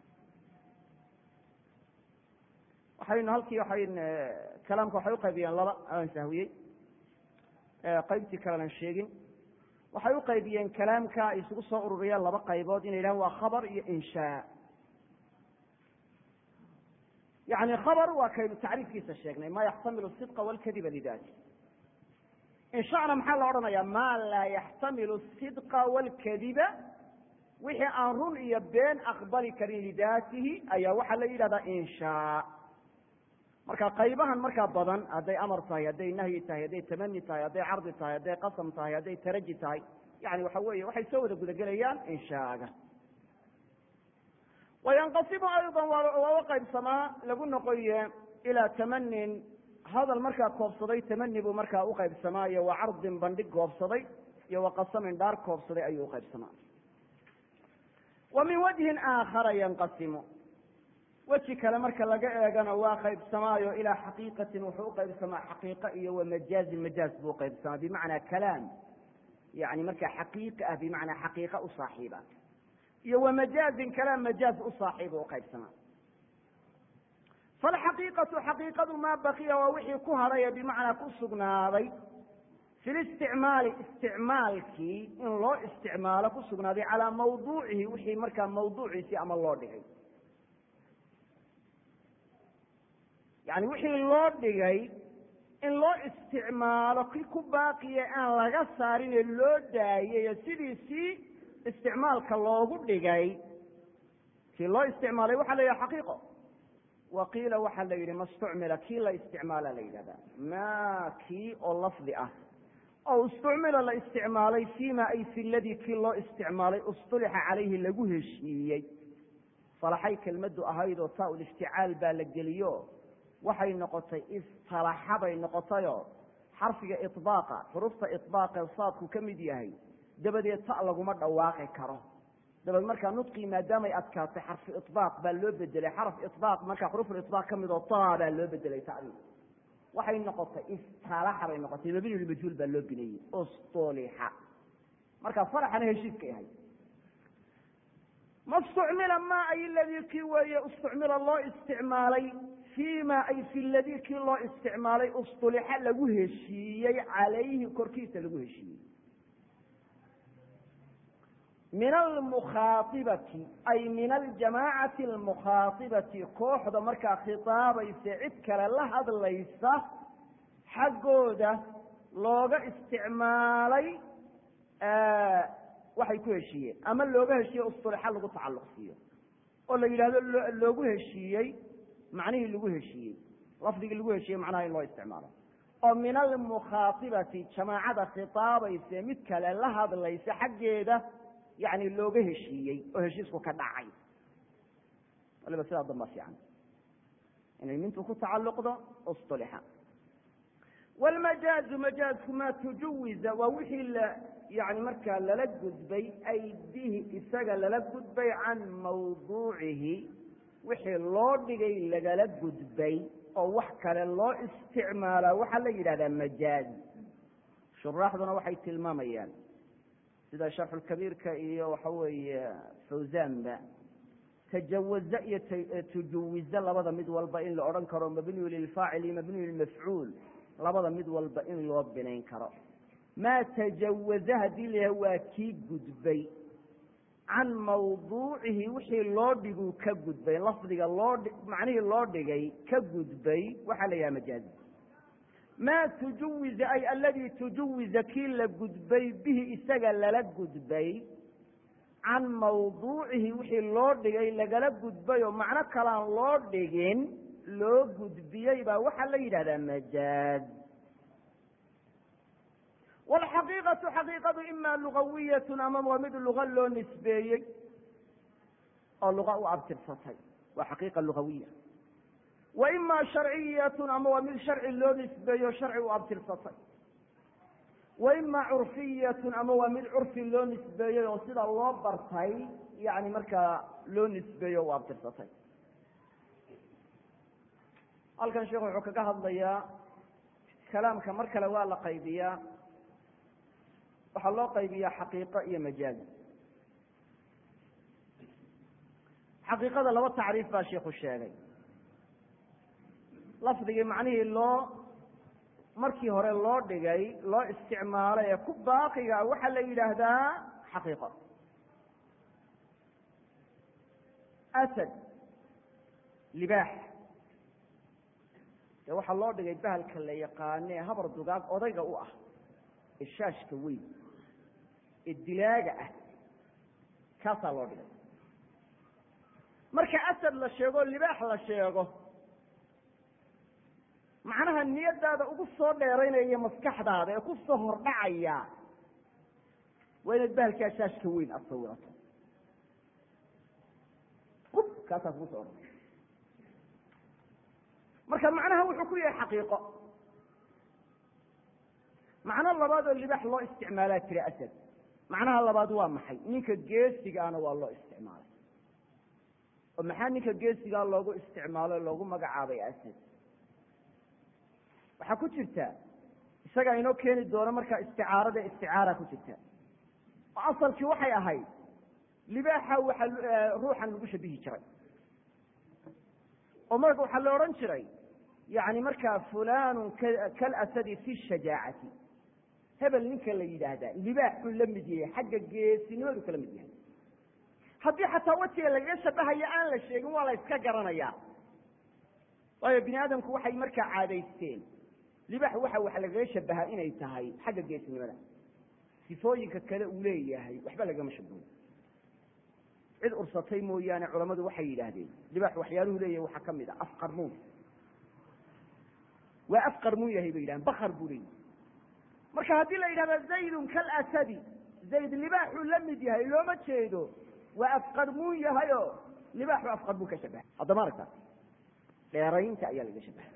waxaynu halkii waxayn kalaamka waxay uqaybiyeen laba aan sahwiyey qaybtii kalenan sheegin waxay uqaybiyeen kalaamka ay isugu soo ururiyeen laba qaybood inay yidhahan waa khabar iyo inshaa yani khabar waa kaynu tacriifkiisa sheegnay ma yaxtamilu sidqa walkadiba lidati inshana maxaa la odhanaya ma laa yaxtamilu sidqa walkadiba wixii aan run iyo been aqbali karin lidaatihi ayaa waxaa la yidhahdaa inshaa marka qaybahan markaa badan hadday amar tahay hadday nahyi tahay hadday tamani tahay hadday cardi tahay hadday qasam tahay hadday taraji tahay yani waxa weeye waxay soo wada gudagelayaan inshaaga wayanqasimu aydan waa u qaybsamaa lagu noqoye ilaa tamanin hadal markaa koobsaday tamani buu markaa uqaybsamaa iyo wa cardin bandhig koobsaday iyo wa qasamin dhaar koobsaday ayuu uqaybsamaa wa min wajhin aakhara yanqasimu weji kale marka laga eegana waa qaybsamaayo ilaa xaqiiqatin wuxuu uqaybsamaa xaqiiqa iyo wa majaazin majaaz buu uqaybsamaa bimacnaa kalaam yani markaa xaqiiqa ah bimacnaa xaqiiqa u saaxiiba iyo wa majaazin kalaam majaaz u saaxiiba uqaybsamaa falxaqiiqatu xaqiiqadu maa bakiya waa wixii ku hadhay bimacnaa ku sugnaaday fi listicmaali isticmaalkii in loo isticmaalo ku sugnaaday calaa mawduucihi wixii markaa mawduuciisii ama loo dhigay yani wixii loo dhigay in loo isticmaalo ki ku baaqiya aan laga saarin ee loo daayay sidiisii isticmaalka loogu dhigay kii loo isticmaalay waxaa la yidhaha xaqiiqo wa qiila waxaa la yidhi mastucmila kii la isticmaala la yidhahda ma kii oo lafdi ah oo istucmila la isticmaalay fima ay fi ladii kii loo isticmaalay ustulixa calayhi lagu heshiiyey salaxay kelmaddu ahayd oo taa ulifticaal baa la geliyo waxay noqotay istalaxa bay noqotayoo xarfiga iطbaaqa xurufta iطbaaqa saadku ka mid yahay dabadeed ta laguma dhawaaqi karo dabeed markaa nudqii maadaamay adkaatay xarfu iطbaaq baa loo bedelay xaraf iطbaaq markaa xuruful iطbaaq ka mid oo ta baa loo bedelay tadii waxay noqotay istalaxa bay noqotay mabniyulmajhuul baa loo bineeyey ustulixa markaa faraxana heshiiskay ahay mastucmila ma ay ladii kii weeye istucmila loo isticmaalay fima ay fi ladii kii loo isticmaalay ustulixa lagu heshiiyey calayhi korkiisa lagu heshiiyey min almukhaaibati ay min aljamaacati almukhaatibati kooxda markaa khitaabaysa cid kale la hadlaysa xaggooda looga isticmaalay waxay ku heshiiyeen ama looga heshiiyey ustulixa lagu tacalluq siiyo oo la yidhahdo loogu heshiiyey macnihii lagu heshiiyey lafdigii lagu heshiiyey macnaha in loo isticmaalo oo min almukhaaibati jamaacada khitaabaysa mid kale la hadlaysa xaggeeda yani looga heshiiyey oo heshiisku ka dhacay waliba sidaa damba fiican inay mintu ku tacalluqdo ustulixa wlmajaazu majaazku maa tujuwiza waa wixii la yani markaa lala gudbay ay bihi isaga lala gudbay can mawduucihi wixii loo dhigay lagala gudbay oo wax kale loo isticmaalaa waxaa la yidhahdaa majaaz shuraaxduna waxay tilmaamayaan sida sharxulkabiirka iyo waxa weeye fawsanba tajawaze iyo tujuwize labada mid walba in la odhan karo mabniyu lilfaacil iyo mabniyu lilmafcuul labada mid walba in loo binayn karo maa tajawaze haddii la yahay waa kii gudbay can mawduucihi wixii loo dhiguu ka gudbay lafdiga loo macnihii loo dhigay ka gudbay waxaa la yidhaha majaazi maa tujuwiza ay aladii tujuwiza kii la gudbay bihi isaga lala gudbay can mawduucihi wixii loo dhigay lagala gudbay oo macno kalaan loo dhigin loo gudbiyey baa waxaa la yidhahdaa majaaz wlxaqiiqatu xaqiiqadu ima lugawiyatun ama waa mid luga loo nisbeeyey oo luga u abtirsatay waa xaqiiqa lugawiya wa ima sharciyatun ama waa mid sharci loo nisbeeyo sharci u abtirsatay wa ima curfiyatun ama waa mid curfi loo nisbeeyey oo sida loo bartay yani markaa loo nisbeeyo o u abtirsatay halkan sheekhu wuxuu kaga hadlayaa kalaamka mar kale waa la qaybiyaa waxaa loo qaybiyaa xaqiiqo iyo majaaz xaqiiqada laba tacriif baa sheikhu sheegay lafdigii macnihii loo markii hore loo dhigay loo isticmaalay ee ku baaqiga waxaa la yidhaahdaa xaqiiqo asad libaax dee waxaa loo dhigay bahalka la yaqaane habar dugaag odayga u ah ee shaashka weyn ee dilaaga ah kaasaa loo dhigay marka asad la sheego libaax la sheego macnaha niyadaada ugu soo dheeraynaya maskaxdaada ee ku soo hordhacaya waa inaad bahalkaa shaashka weyn aada sawirato ub kaasaa kugu soo odhan marka macnaha wuxuu ku yahay xaqiiqo macno labaad oo libaax loo isticmaalaa jira asad macnaha labaad waa maxay ninka geesigaana waa loo isticmaalay oo maxaa ninka geesigaa loogu isticmaalo loogu magacaabay asad waxaa ku jirta isagaa inoo keeni doono markaa isticaarada isticaara ku jirta oo asalkii waxay ahayd libaaxa waxa ruuxan lagu shabihi jiray oo marka waxaa la odhan jiray yani markaa fulanu kalasadi fi shajaacati hebel ninka la yidhaahdaa libaaxuu la mid yahay xagga geesinimadu kala mid yahay haddii xataa wejiga lagaga shabahayo aan la sheegin waa la yska garanayaa waayo bini aadamku waxay markaa caadaysteen libaax waxa wax lagaga shabahaa inay tahay xagga geesinimada sifooyinka kale uu leeyahay waxba lagama shabaho cid ursatay mooyaane culammadu waxay yidhaahdeen libaax waxyaaluhu leeyahay waxaa ka mid a afqarmuun waa afqarmuun yahay bay yidhahdeen bakar buu leeyahy marka haddii la yidhahdo zaydun kalasadi zayd libaaxuu la mid yahay looma jeedo waa afqarmuun yahayo libaaxu afqarmuun ka shabahay haddama aragta dheeraynta ayaa laga shabahay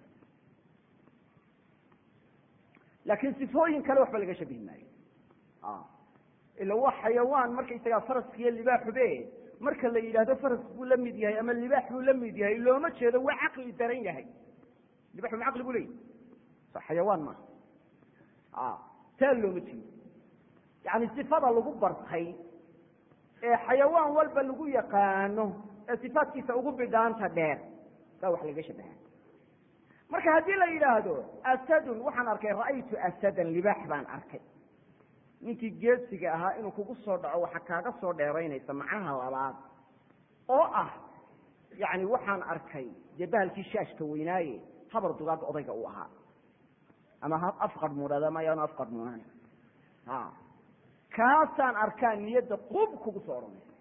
laakiin sifooyin kale waxba laga shabihi maayo ila waa xayawaan markaysagaa faraskiiyo libaaxube marka la yidhaahdo faras buu la mid yahay ama libaax buu la mid yahay looma jeedo waa caqli daran yahay libaxu ma caqli bu leeyahy xayawaan maaha taa looma jeedo yani sifada lagu bartay ee xayawaan walba lagu yaqaano ee sifaadkiisa ugu bidhaanta dheer baa wax laga shabaha marka haddii la yidhaahdo asadun waxaan arkay ra'aytu asadan libaax baan arkay ninkii geesiga ahaa inuu kugu soo dhaco waxa kaaga soo dheeraynaysa macnaha labaad oo ah yani waxaan arkay dee bahalkii shaashka weynaaye habar dugaag odayga uu ahaa ama afqarmuudhad ama ayaanu afqarmuunan a kaasaan arkaa niyadda qub kugu soo odhanaysa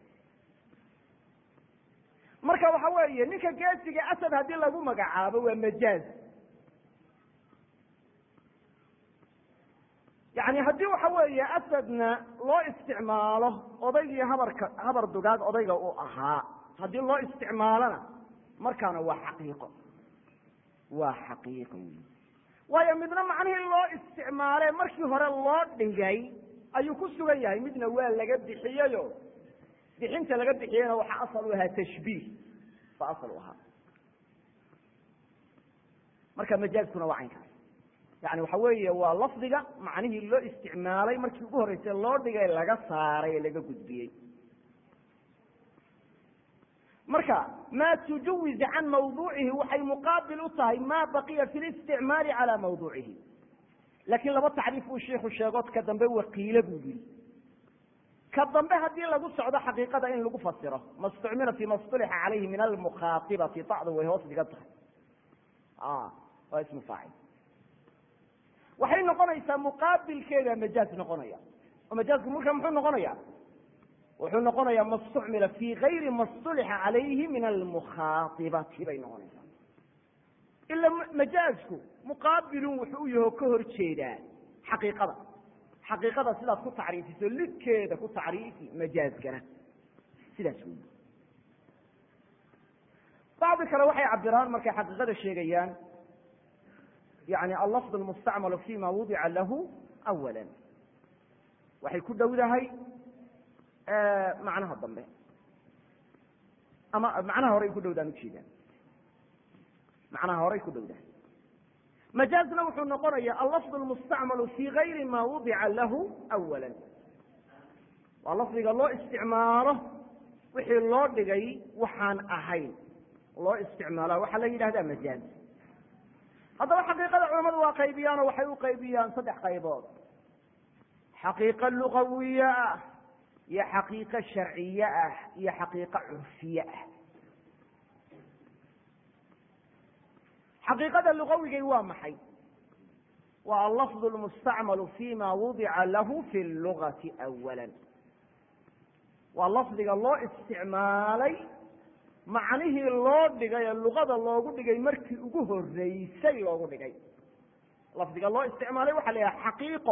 marka waxa weeye ninka geesiga asad haddii lagu magacaabo waa majaaz yani haddii waxa weeye asadna loo isticmaalo odaygii habarka habar dugaag odayga uu ahaa haddii loo isticmaalona markaana waa xaqiiqo waa xaqiiqo wey waayo midna macnihii loo isticmaale markii hore loo dhigay ayuu ku sugan yahay midna waa laga bixiyeyo bixinta laga bixiyeyna waxaa asal u ahaa tashbiih ba asal u ahaa marka majaazkuna waa caynkaas yani waxa weeye waa lafdiga macnihii loo isticmaalay markii ugu horreysay loo dhigay laga saaray ee laga gudbiyey marka maa tujawiz can mawduucihi waxay muqaabil u tahay ma baqiya fi listicmaali cala mawduucihi laakiin laba tacriif uu shiiku sheego ka dambe wakiile buu yihi ka dambe haddii lagu socdo xaqiiqada in lagu fasiro ma stucmila fi ma stulixa calayhi min almukhaatibati tacdu way hoos dhigan tahay waa ismu faacil waxay noqonaysaa muqaabilkeeda majaaz noqonaya oo majaazku marka muxuu noqonaya wuxuu noqonayaa ma stucmila fi gayri ma stulixa calayhi min almukhaatibati bay noqonaysaa ila majaazku muqaabilun wuxuu u yaho ka hor jeedaa xaqiiqada xaqiiqada sidaad ku tacriifiso lidkeeda ku tacriifi majaazkana sidaas wey bacdi kale waxay cabiraan markay xaqiiqada sheegayaan yani allafd almustacmalu fima wudica lahu awala waxay ku dhowdahay macnaha dambe ama macnaha horey ku dhowdaan ujeedaan macnaha horey ku dhowdahay majaazna wuxuu noqonaya allafd almustacmalu fi gayri ma wudica lahu awala waa lafdiga loo isticmaalo wixii loo dhigay waxaan ahayn loo isticmaala waxaa la yidhahdaa majaaz haddaba xaqiiqada culamadu waa qaybiyaanoo waxay u qaybiyaan saddex qaybood xaqiiqo lugawiye ah iyo xaqiiqo sharciye ah iyo xaqiiqo curfiye ah xaqiiqada lugawigay waa maxay waa allafd lmustacmalu fima wudica lahu fi lugati awala waa lafdiga loo isticmaalay macnihii loo dhigay ee luqada loogu dhigay markii ugu horeysay loogu dhigay lafdiga loo isticmaalay waxa la yidhaha xaqiiqo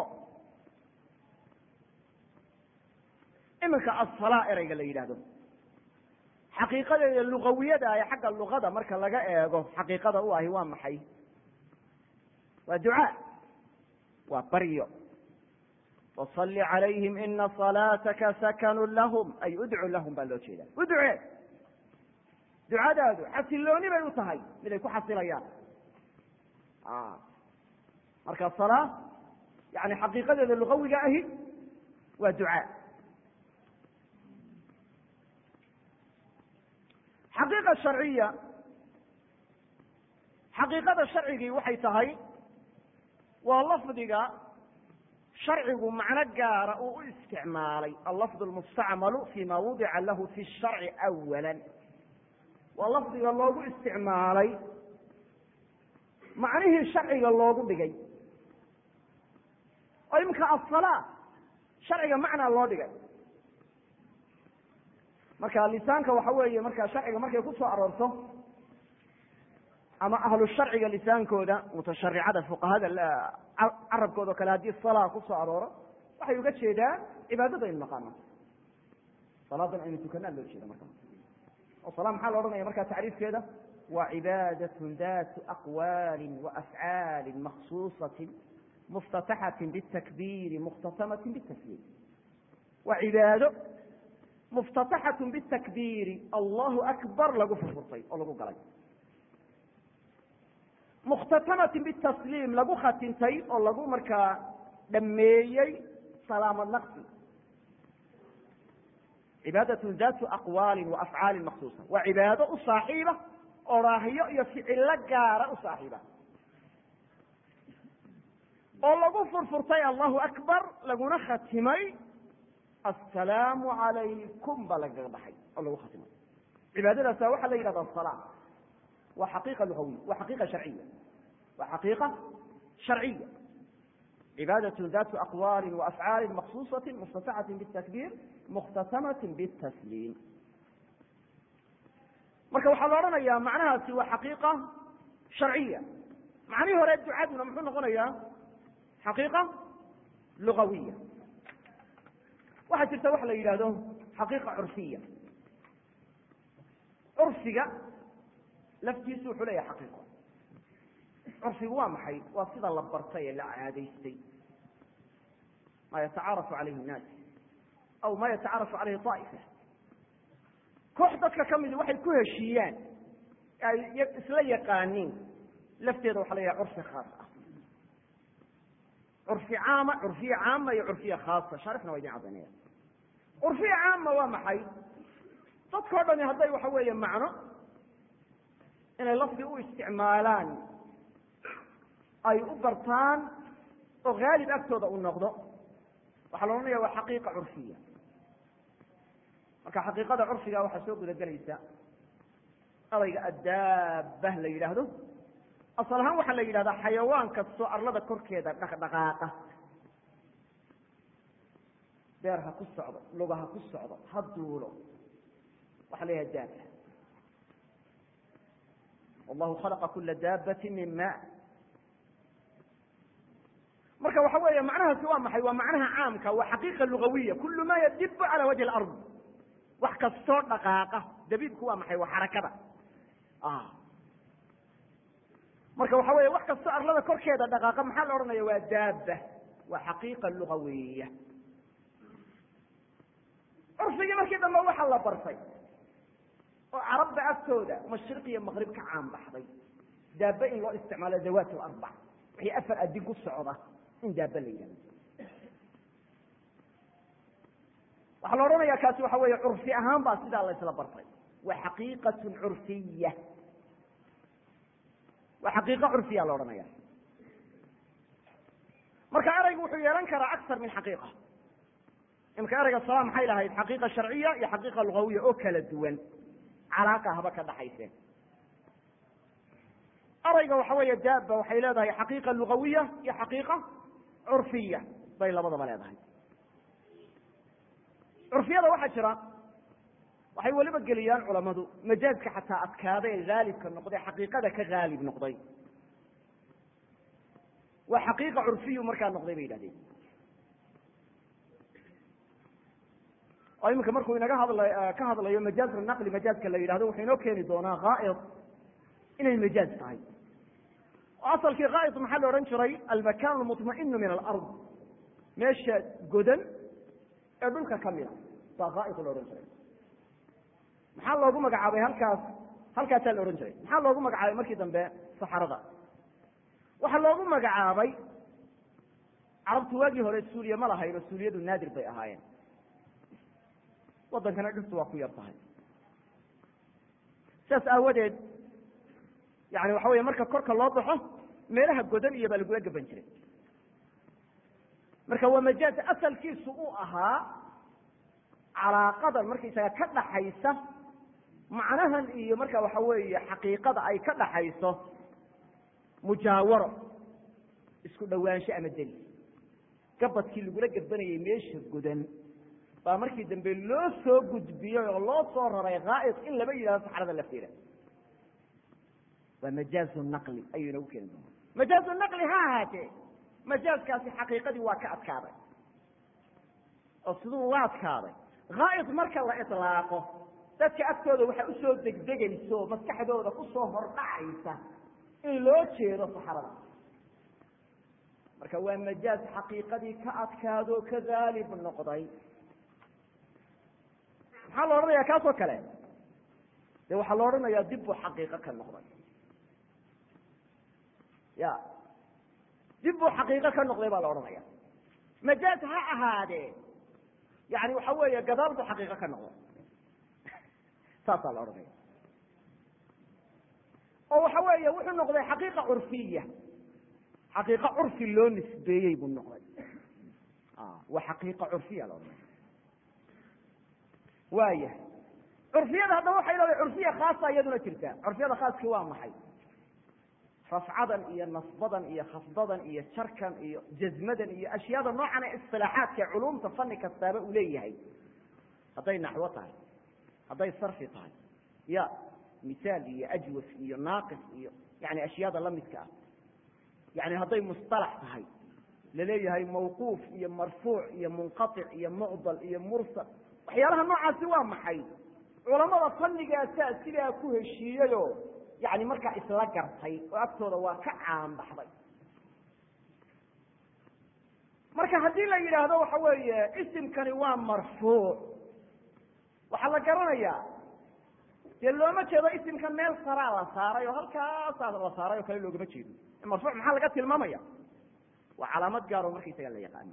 iminka asala ereyga la yidhahdo xaqiiqadeeda lugawiyada ee xagga luqada marka laga eego xaqiiqada u ahi waa maxay waa ducaa waa baryo wasalli calayhim ina salaataka sakanu lahum ay udcu lahum baa loo jeeda udcee ducadaadu xasilooni bay u tahay mid ay ku xasilayaan marka salaa yani xaqiiqadeeda lugawiga ahi waa ducaa xaqiiqa sharciya xaqiiqada sharcigii waxay tahay waa lafdiga sharcigu macno gaara uu u isticmaalay allafd lmustacmalu fima wudica lahu fi sharci awala waa lafdiga loogu isticmaalay macnihii sharciga loogu dhigay oo iminka asalaa sharciga macnaa loo dhigay marka lisaanka waxa weeye marka sharciga markay ku soo aroorto ama ahlu sharciga lisaankooda mutasharicada fuqahada carabkooda o kale haddii salaa ku soo arooro waxay uga jeedaa cibaadada aynu naqaano salaadan aynu tukanaa loo jeeda marka oo sala maxaa la odhanaya markaa tacriifkeeda waa cibaadatun datu aqwaali waafcaali maksuusatin muftataxatin bitakbiiri mukhtatamatin bitasliim waa cibaado muftataxatun bitakbiiri allahu akbar lagu furfurtay oo lagu galay mukhtatamatin bitasliim lagu khatintay oo lagu markaa dhameeyey salaamad naqsi cibaadatun datu aqwaali wa afcaali maksuusa waa cibaado u saaxiiba oraahyo iyo ficilo gaara u saaxiiba oo lagu furfurtay allahu akbar laguna khatimay assalaamu calaykum baa lagaga baxay oo lagu khatimay cibaadadaasa waxaa la yidhahda asala waa xaqiiqa lugawiya waa xaqiiqa sharciya waa xaqiiqa sharciya cibaadatun datu aqwaali waafcaali maksuusati muftataxati bitakbiir mukhtatamatin bitasliim marka waxaa la odhanayaa macnahaasi waa xaqiiqa sharciya macnihii hore ducaduna muxuu noqonayaa xaqiiqa lugawiya waxaa jirta waxa la yidhahdo xaqiiqa curfiya curfiga laftiisu wuxuu leeyahay xaqiiqo curfigu waa maxay waa sida la bartay ee la caadaystay ma yatacaarafu calayhi nnaas aw ma yatacaarafu calayhi طaa'ifa koox dadka ka midi waxay ku heshiiyaan ay isla yaqaaniin lafteeda waxa la yidhaha curfi khaas ah curfi caama curfiya caama iyo curfiya khaasa shaarixna waa idin cadaynaya curfiya caama waa maxay dadkao dhami hadday waxa weeye macno inay lafdi u isticmaalaan ay u bartaan oo haalib agtooda u noqdo waxaa la odhanaya waa xaqiiqa curfiya marka xaqiiqada curfiga waxaa soo guda gelaysa adayga addaaba la yidhaahdo asal ahaan waxaa la yidhahdaa xayawaan kastoo arlada korkeeda dhaqdhaqaaqa beer ha ku socdo luga ha ku socdo ha duulo waxaa la yidhaha daaba wallahu khalaqa kula daabati min ma marka waxa weeye macnahaasi waa maxay waa macnaha caamka waa xaqiiqa lugawiya kulu ma yadibu cala wajhi alard wax kastoo dhaqaaqa dabiibku waa maxay waa xarakada marka waxa weeye wax kastoo arlada korkeeda dhaqaaqa maxaa la odhanaya waa daaba waa xaqiiqa lugawiya curfigii markii dambe waxaa la bartay oo carabda agtooda mashriq iyo maqrib ka caan baxday daaba in loo isticmaalo dawaat larbac wixii afar adin ku socda in daaba la yidhahdo waxaa la odhanaya kaasi waxa weeye curfi ahaan baa sidaa la isla bartay waa xaqiiqatun curfiya waa xaqiiqo curfiya la odhanaya marka eraygu wuxuu yeelan karaa akar min xaqiiqa imika erayga sala maxay lahayd xaqiiqa sharciya iyo xaqiiqa lugawiya oo kala duwan calaaqa haba ka dhaxayseen erayga waxa weeye daaba waxay leedahay xaqiiqa lugawiya iyo xaqiiqa curfiya bay labadaba leedahay curfiyada waxaa jira waxay weliba geliyaan culamadu majaazka xataa adkaada ee haalibka noqday xaqiiqada ka haalib noqday waa xaqiiqa curfiyu markaa noqday bay yidhahdeen oo iminka markuu inaga hadla ka hadlayo majaaz naqli majaazka la yidhahdo wuxuu inoo keeni doonaa haa'id inay majaaz tahay oo asalkii haa'id maxaa la odhan jiray almakan almuطmainu min alard meesha godan ee dhulka kamida baa haa'id la odhan jiray maxaa loogu magacaabay halkaas halkaasaa la odhan jiray maxaa loogu magacaabay markii dambe saxarada waxaa loogu magacaabay carabtu waagii hore suuliya ma lahayn oo suuliyadu naadir bay ahaayeen waddankana dhirtu waa ku yar tahay sidaas aawadeed yani waxa weeye marka korka loo baxo meelaha godan iyo baa lagula gaban jiray marka waa majaaz asalkiisu uu ahaa calaaqadan markaysaga ka dhaxaysa macnahan iyo marka waxa weeye xaqiiqada ay ka dhaxayso mujaawaro isku dhowaansho ama deli gabadkii lagula gabanayay meesha godan baa markii dambe loo soo gudbiyey oo loo soo raray haa'id in laba yidhahdo saxrada lafteeda waa majaazu naqli ayuu inagu keeni doona majaazu naqli ha ahaatee majaazkaasi xaqiiqadii waa ka adkaaday oo siduu uga adkaaday haa'id marka la ilaaqo dadka agtooda waxaa usoo degdegaysa oo maskaxdooda kusoo hordhacaysa in loo jeedo saxrada marka waa majaaz xaqiiqadii ka adkaado ka haalib noqday maxaa la odhanaya kaasoo kale de waxaa la odhanayaa dib buu xaqiiqo ka noqday ya dib buu xaqiiqo ka noqday baa la odhanaya majaaz ha ahaadee yani waxa weeye gadaal buu xaqiiqo ka noqday saasaa la odhanaya oo waxa weeye wuxuu noqday xaqiiqa curfiya xaqiiqa curfi loo nisbeeyey buu noqday waa xaqiiqa curfiya la odhanaya waaya curfiyada haddaba waxay leedahay curfiya khaasa iyaduna jirta curfiyada khaaskii waa maxay rafcadan iyo nasbadan iyo khafdadan iyo jarkan iyo jazmadan iyo ashyaada noocan ee isilaaxaadka culumta fani kastaaba uu leeyahay hadday naxwo tahay hadday sarfi tahay ya misaal iyo ajwas iyo naaqis iyo yani ashyaada lamidka ah yani hadday musطalax tahay laleeyahay mawquuf iyo marfuuc iyo munqaطic iyo mucdal iyo mursal waxyaalaha noocaasi waa maxay culamada fanigaasaa sidaa ku heshiiyeyo yani markaa isla gartay oo agtooda waa ka caan baxday marka haddii la yidhaahdo waxa weeye isimkani waa marfuuc waxaa la garanayaa dee looma jeedo isimka meel saraa la saaray oo halkaasaa la saaray oo kale loogama jeedo marfuuc maxaa laga tilmaamaya waa calaamad gaaroo markaysaga la yaqaano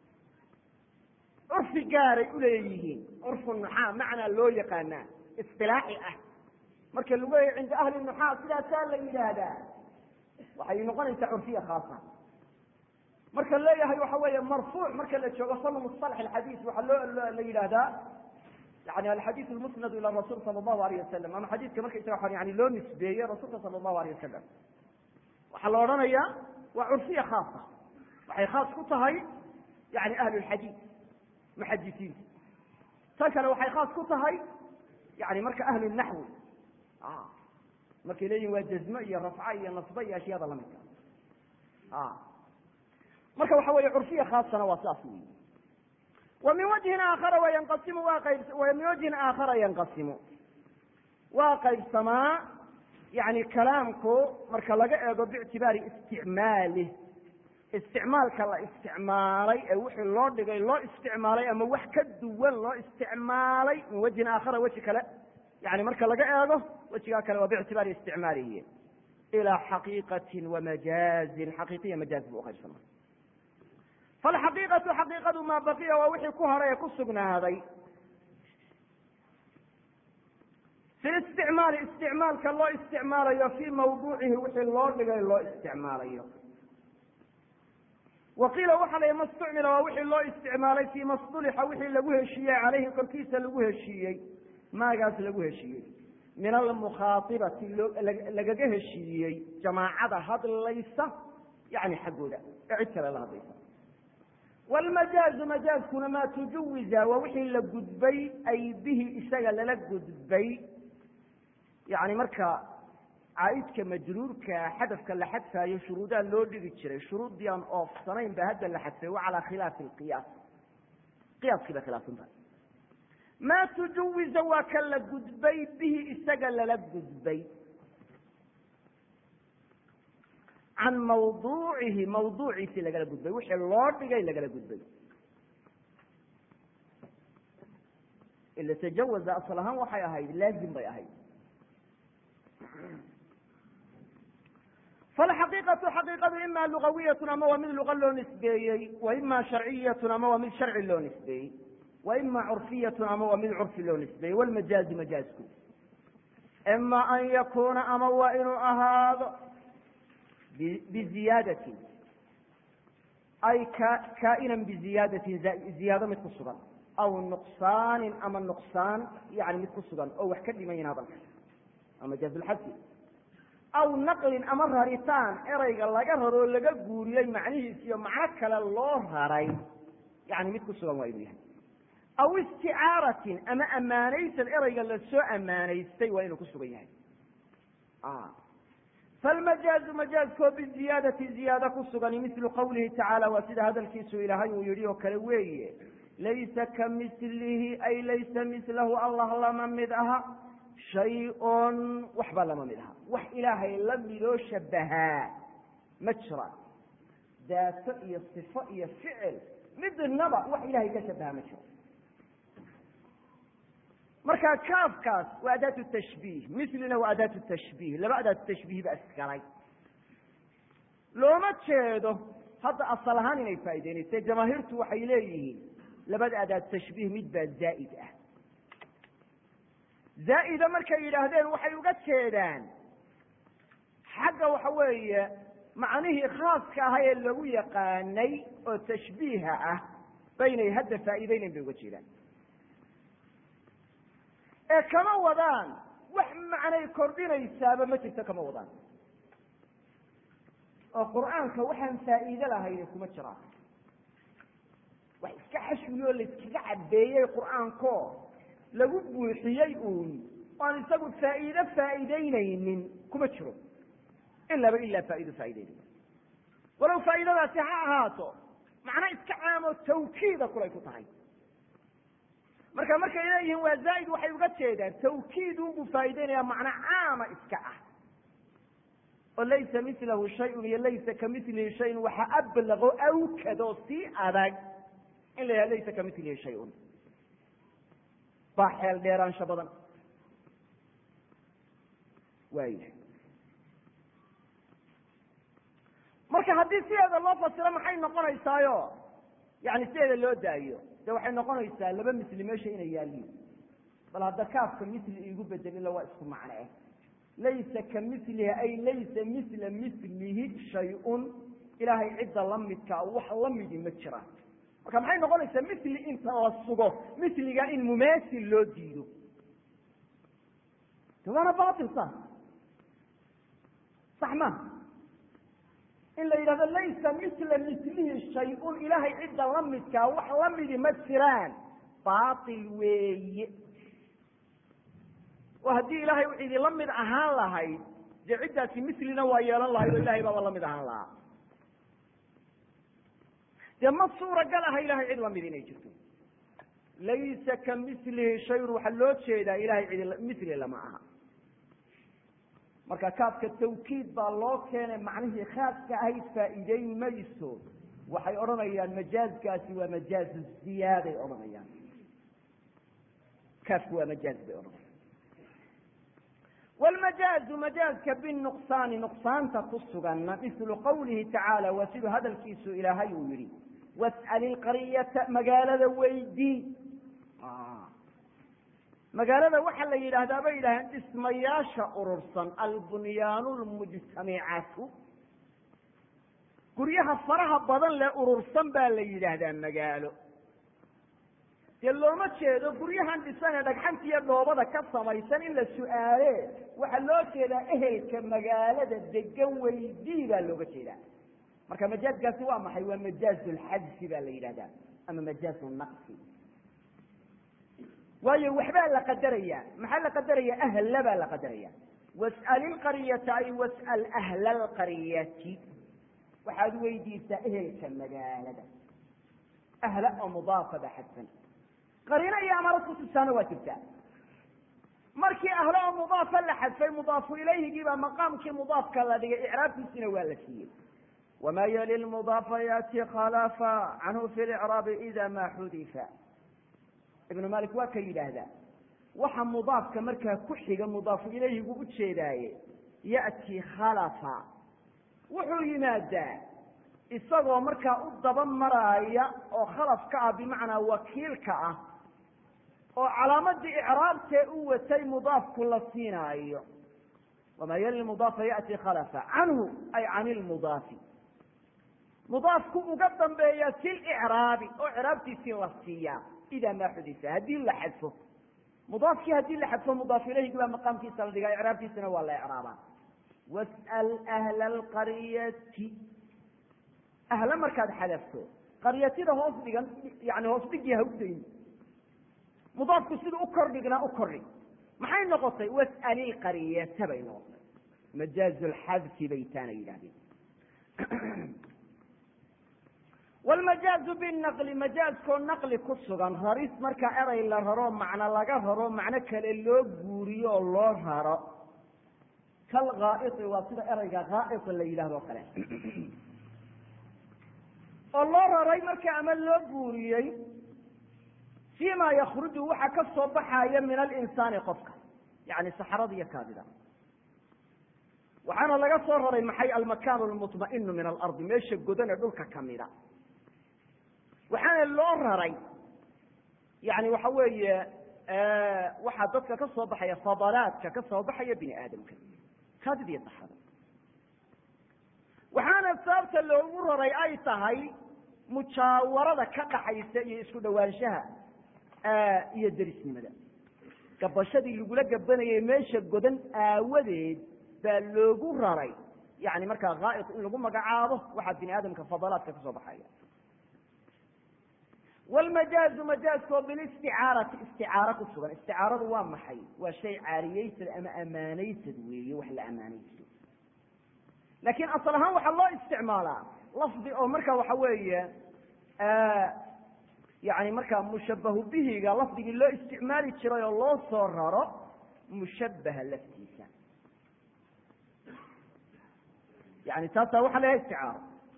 curfi gaaray uleeyihiin curfu nuxaa macnaa loo yaqaanaa isilaaxi ah marka lagu leeyahy cinda ahli nuxaa sidaasaa la yidhaahdaa waxay noqonaysaa curfiya khaasa marka leeyahay waxa weeye marfuuc marka la joogo fanu musalax alxadiis waxaa loo la yidhaahdaa yani alxadiid lmusnadu ila rasul sala allahu alayh wasalam ama xadiidka markaysaga yani loo nisbeeye rasuulka sala allahu alayh wasalam waxaa la odhanayaa waa curfiya khaasa waxay khaas ku tahay yani ahlu lxadiid muxadisiinta tan kale waxay khaas ku tahay yani marka ahlu naxwi markay leeyihin waa jazmo iyo rafca iyo nasbe iyo ashyaada lamidka marka waxa weeye curfiya khaasana waa saas wey wa min wajhin aakhara wayanqasimu waa qayb wa min wajhin aakhara yanqasimu waa qaybsamaa yani kalaamku marka laga eego biictibaari isticmaalih isticmaalka la isticmaalay ee wixii loo dhigay loo isticmaalay ama wax ka duwan loo isticmaalay min wajhin aakhara weji kale yani marka laga eego wejigaa kale waa biictibaari isticmaalihi ilaa xaqiiqatin wamajaazin xaqiiqiya majaaz buu uqaybsama falxaqiiqatu xaqiiqadu maa baqiya waa wixii ku hadhay ee ku sugnaaday fi isticmaali isticmaalka loo isticmaalayo fii mawduucihi wixii loo dhigay loo isticmaalayo wa qiila waxa la ma istucmila waa wixii loo isticmaalay fii masdulixa wixii lagu heshiiyey caleyhi korkiisa lagu heshiiyey maagaas lagu heshiiyey min almukhaatibati lagaga heshiiyey jamaacada hadlaysa yani xaggooda ee cid kale la hadlaysa wlmajaazu majaazkuna maa tujawiza waa wixii la gudbay ay bihi isaga lala gudbay yani marka caaidka majruurka xadafka la xadfaayo shuruudaa loo dhigi jiray shuruuddii aan oofsanayn ba hadda la xadfay wa calaa khilaafi lqiyaas qiyaaskii bay khilaafsan tahay maa tujawiza waa ka la gudbay bihi isaga lala gudbay can mawduucihi mawduuciisi lagala gudbay wixii loo dhigay lagala gudbay ila tajawaza asal ahaan waxay ahayd laazim bay ahayd falxaqiiqatu xaqiiqadu ima lugawiyatun ama waa mid luqa loo nisbeeyey wa ima sharciyatun ama waa mid sharci loo nisbeeyey wa ima curfiyatun ama waa mid curfi loo nisbeeyey walmajaazu majaazku ima an yakuna ama waa inuu ahaado biziyaadatin ay kaa'inan biziyaadatin ziyaado mid ku sugan aw nuqsaanin ama nuqsaan yani mid ku sugan oo wax ka dhimayin hadalka ama jaazulxadfi aw naqlin ama raritaan ereyga laga raroo laga guuriyey macnihiis iyo macno kale loo raray yani mid ku sugan waa inuu yahay aw isticaaratin ama ammaanaysan ereyga lasoo ammaanaystay waa inuu ku sugan yahay falmajaazu majaazkoo biziyaadati ziyaado ku sugani mislu qawlihi tacaala waa sida hadalkiisu ilaahay uu yidhi oo kale weeye laysa ka mislihi ay laysa mislahu allah lama mid aha shay-un waxba lama mid aha wax ilaahay la midoo shabahaa ma jira daato iyo sifo iyo ficil midnaba wax ilahay ka shabahaa ma jiro marka kaafkaas waa adaatu tashbiih mislina waa adaatu tashbiih laba adaatu tashbiih ba isgalay looma jeedo hadda asal ahaan inay faa'ideynayse jamaahiirtu waxay leeyihiin labada adaatu tashbiih mid baa zaa'id ah zaa'ida markay yidhaahdeen waxay uga jeedaan xagga waxa weeye macnihii khaaska ahaa ee lagu yaqaanay oo tashbiiha ah baynay hadda faa'iideynayn bay uga jeedaan ee kama wadaan wax macnay kordhinaysaaba ma jirto kama wadaan oo qur'aanka waxaan faa'iide lahayne kuma jiraan wax iska xashwiyoo layskaga cabeeyey qur'aanko lagu buuxiyey uun oan isagu faa'iide faa'iideynaynin kuma jiro ilaaba ilaa faa'ido faa'ideynaya walow faa'iidadaasi ha ahaato macno iska caamo tawkiida kulay ku tahay marka markay leeyihiin waa zaa'id waxay uga jeedaan tawkiid unbuu faa'ideynaya macno caama iska ah oo laysa milahu shayun iyo laysa kamilihi shayun waxa ablaqo awkadoo sii adag in la yidhaha laysa kamilihi shayun baa xeel dheeraansho badan waaya marka haddii sideeda loo fasiro maxay noqonaysaayo yani sideeda loo daayo de waxay noqonaysaa laba misli meesha inay yaaliin bal hadda kaafka misli iigu bedel ila waa isku macno eh laysa ka milihi ay laysa misla milihi shay-un ilaahay cidda la midkaa wax la midi ma jiraan marka maxay noqonaysaa mili inta la sugo miliga in mumasil loo diido de waana bail sa sax ma in la yidhahdo laysa mila milihi shay-un ilaahay cidda la midkaa wax lamidi ma jiraan bail weeye oo haddii ilaahay u cidi la mid ahaan lahayd dee ciddaasi milina waa yeelan lahayd oo ilahay baaba la mid ahaan lahaa dee ma suuragal aha ilahay cid lamid inay jirto laysa ka milihi shayun waxaa loo jeedaa ilahay cidi mili lama aha marka kaafka tawkiid baa loo keenay macnihii khaaska ahayd faa'iideyn mayso waxay odhanayaan majaazkaasi waa majaazu ziyaaday odhanayaan kaafku waa majaaz bay odhanayaan wlmajaazu majaazka binuqsaani nuqsaanta ku suganna mislu qawlihi tacaala waa siduu hadalkiisu ilaahay uu yihi was'al ilqaryata magaalada weydii magaalada waxaa la yidhaahdaa bay yidhahdeen dhismayaasha urursan albunyaanu lmujtamicatu guryaha faraha badan lee urursan baa la yidhaahdaa magaalo dee looma jeedo guryahan dhisan ee dhagxanta iyo dhoobada ka samaysan in la su-aale waxaa loo jeedaa ehelka magaalada degan weydii baa looga jeedaa marka majaazkaasi waa maxay waa majaazu lxadfi baa la yidhahdaa ama majaazu naqsi waayo waxbaa la qadaraya maxaa la qadaraya ahla baa la qadaraya was'al ilqaryata ay was'al ahla alqaryati waxaad weydiisaa ehelka magaalada ahla oo mudaafa baa xadfan qariino iyo amarad kutusaana waa jirtaa markii ahlo oo mudaafa la xadfay mudaafu ilayhigii baa maqaamkii mudaafka la dhigay icraabkiisina waa la siiyey wma yali lmudaafa yati khalafa canhu fi licraabi ida ma xudifa ibnu malik waa ka yidhaahdaa waxa mudaafka markaa ku xiga mudaafu ilayhigu u jeedaaye ya'ti khalafa wuxuu yimaadaa isagoo markaa u daba maraaya oo khalaf ka ah bimacnaa wakiilka ah oo calaamadii icraabtee u watay mudaafku la siinaayo wama yali mudaafa ya'ti khalafa canhu ay can ilmudaafi mudaafku uga dambeeya fi licraabi oo icraabtiisii la siiyaa ida maa xudisa haddii la xadfo mudaafkii haddii la xadfo mudaaf ilayhigi baa maqaamkiisa la dhigaa icraabtiisina waa la icraabaa was'al ahla alqaryati ahla markaad xadafto qaryatida hoos dhigan yani hoos dhigii ha u dayn mudaafku siduu u kordhignaa u kordhig maxay noqotay was'al ilqaryata bay noqotay majaazu lxadfi bay taana yidhahdeen wlmajaazu binaqli majaazkoo naqli ku sugan raris marka eray la raro macno laga raro macno kale loo guuriyo oo loo raro kalghaai waa sida erayga ghaai la yidhahdo kale oo loo raray marka ama loo guuriyey fima yakruju waxa ka soo baxaya min alinsaani qofka yani saxrada iyo kaadida waxaana laga soo raray maxay almakan lmuطmainu min alardi meesha godan ee dhulka kamida waxaana loo raray yani waxa weeye waxaa dadka ka soo baxaya fadalaadka ka soo baxaya bini aadamka kaadid iyo saxada waxaana sababta loogu raray ay tahay mujaawarada ka dhaxaysa iyo isku dhawaanshaha iyo derisnimada gabashadii lagula gabanayay meesha godan aawadeed baa loogu raray yani markaa ghaa'id in lagu magacaabo waxaa bini aadamka fadalaadka ka soo baxaya wlmajaazu majaazkoo bilisticaarati isticaaro ku sugan isticaaradu waa maxay waa shay caariyeysad ama amaanaysad weeye wax la amaanaysto laakiin asal ahaan waxaa loo isticmaalaa lafdi oo marka waxa weeye yani markaa mushabahu bihiga lafdigii loo isticmaali jiray oo loo soo raro mushabaha laftiisa yani taasaa waxa la yahay isticaaro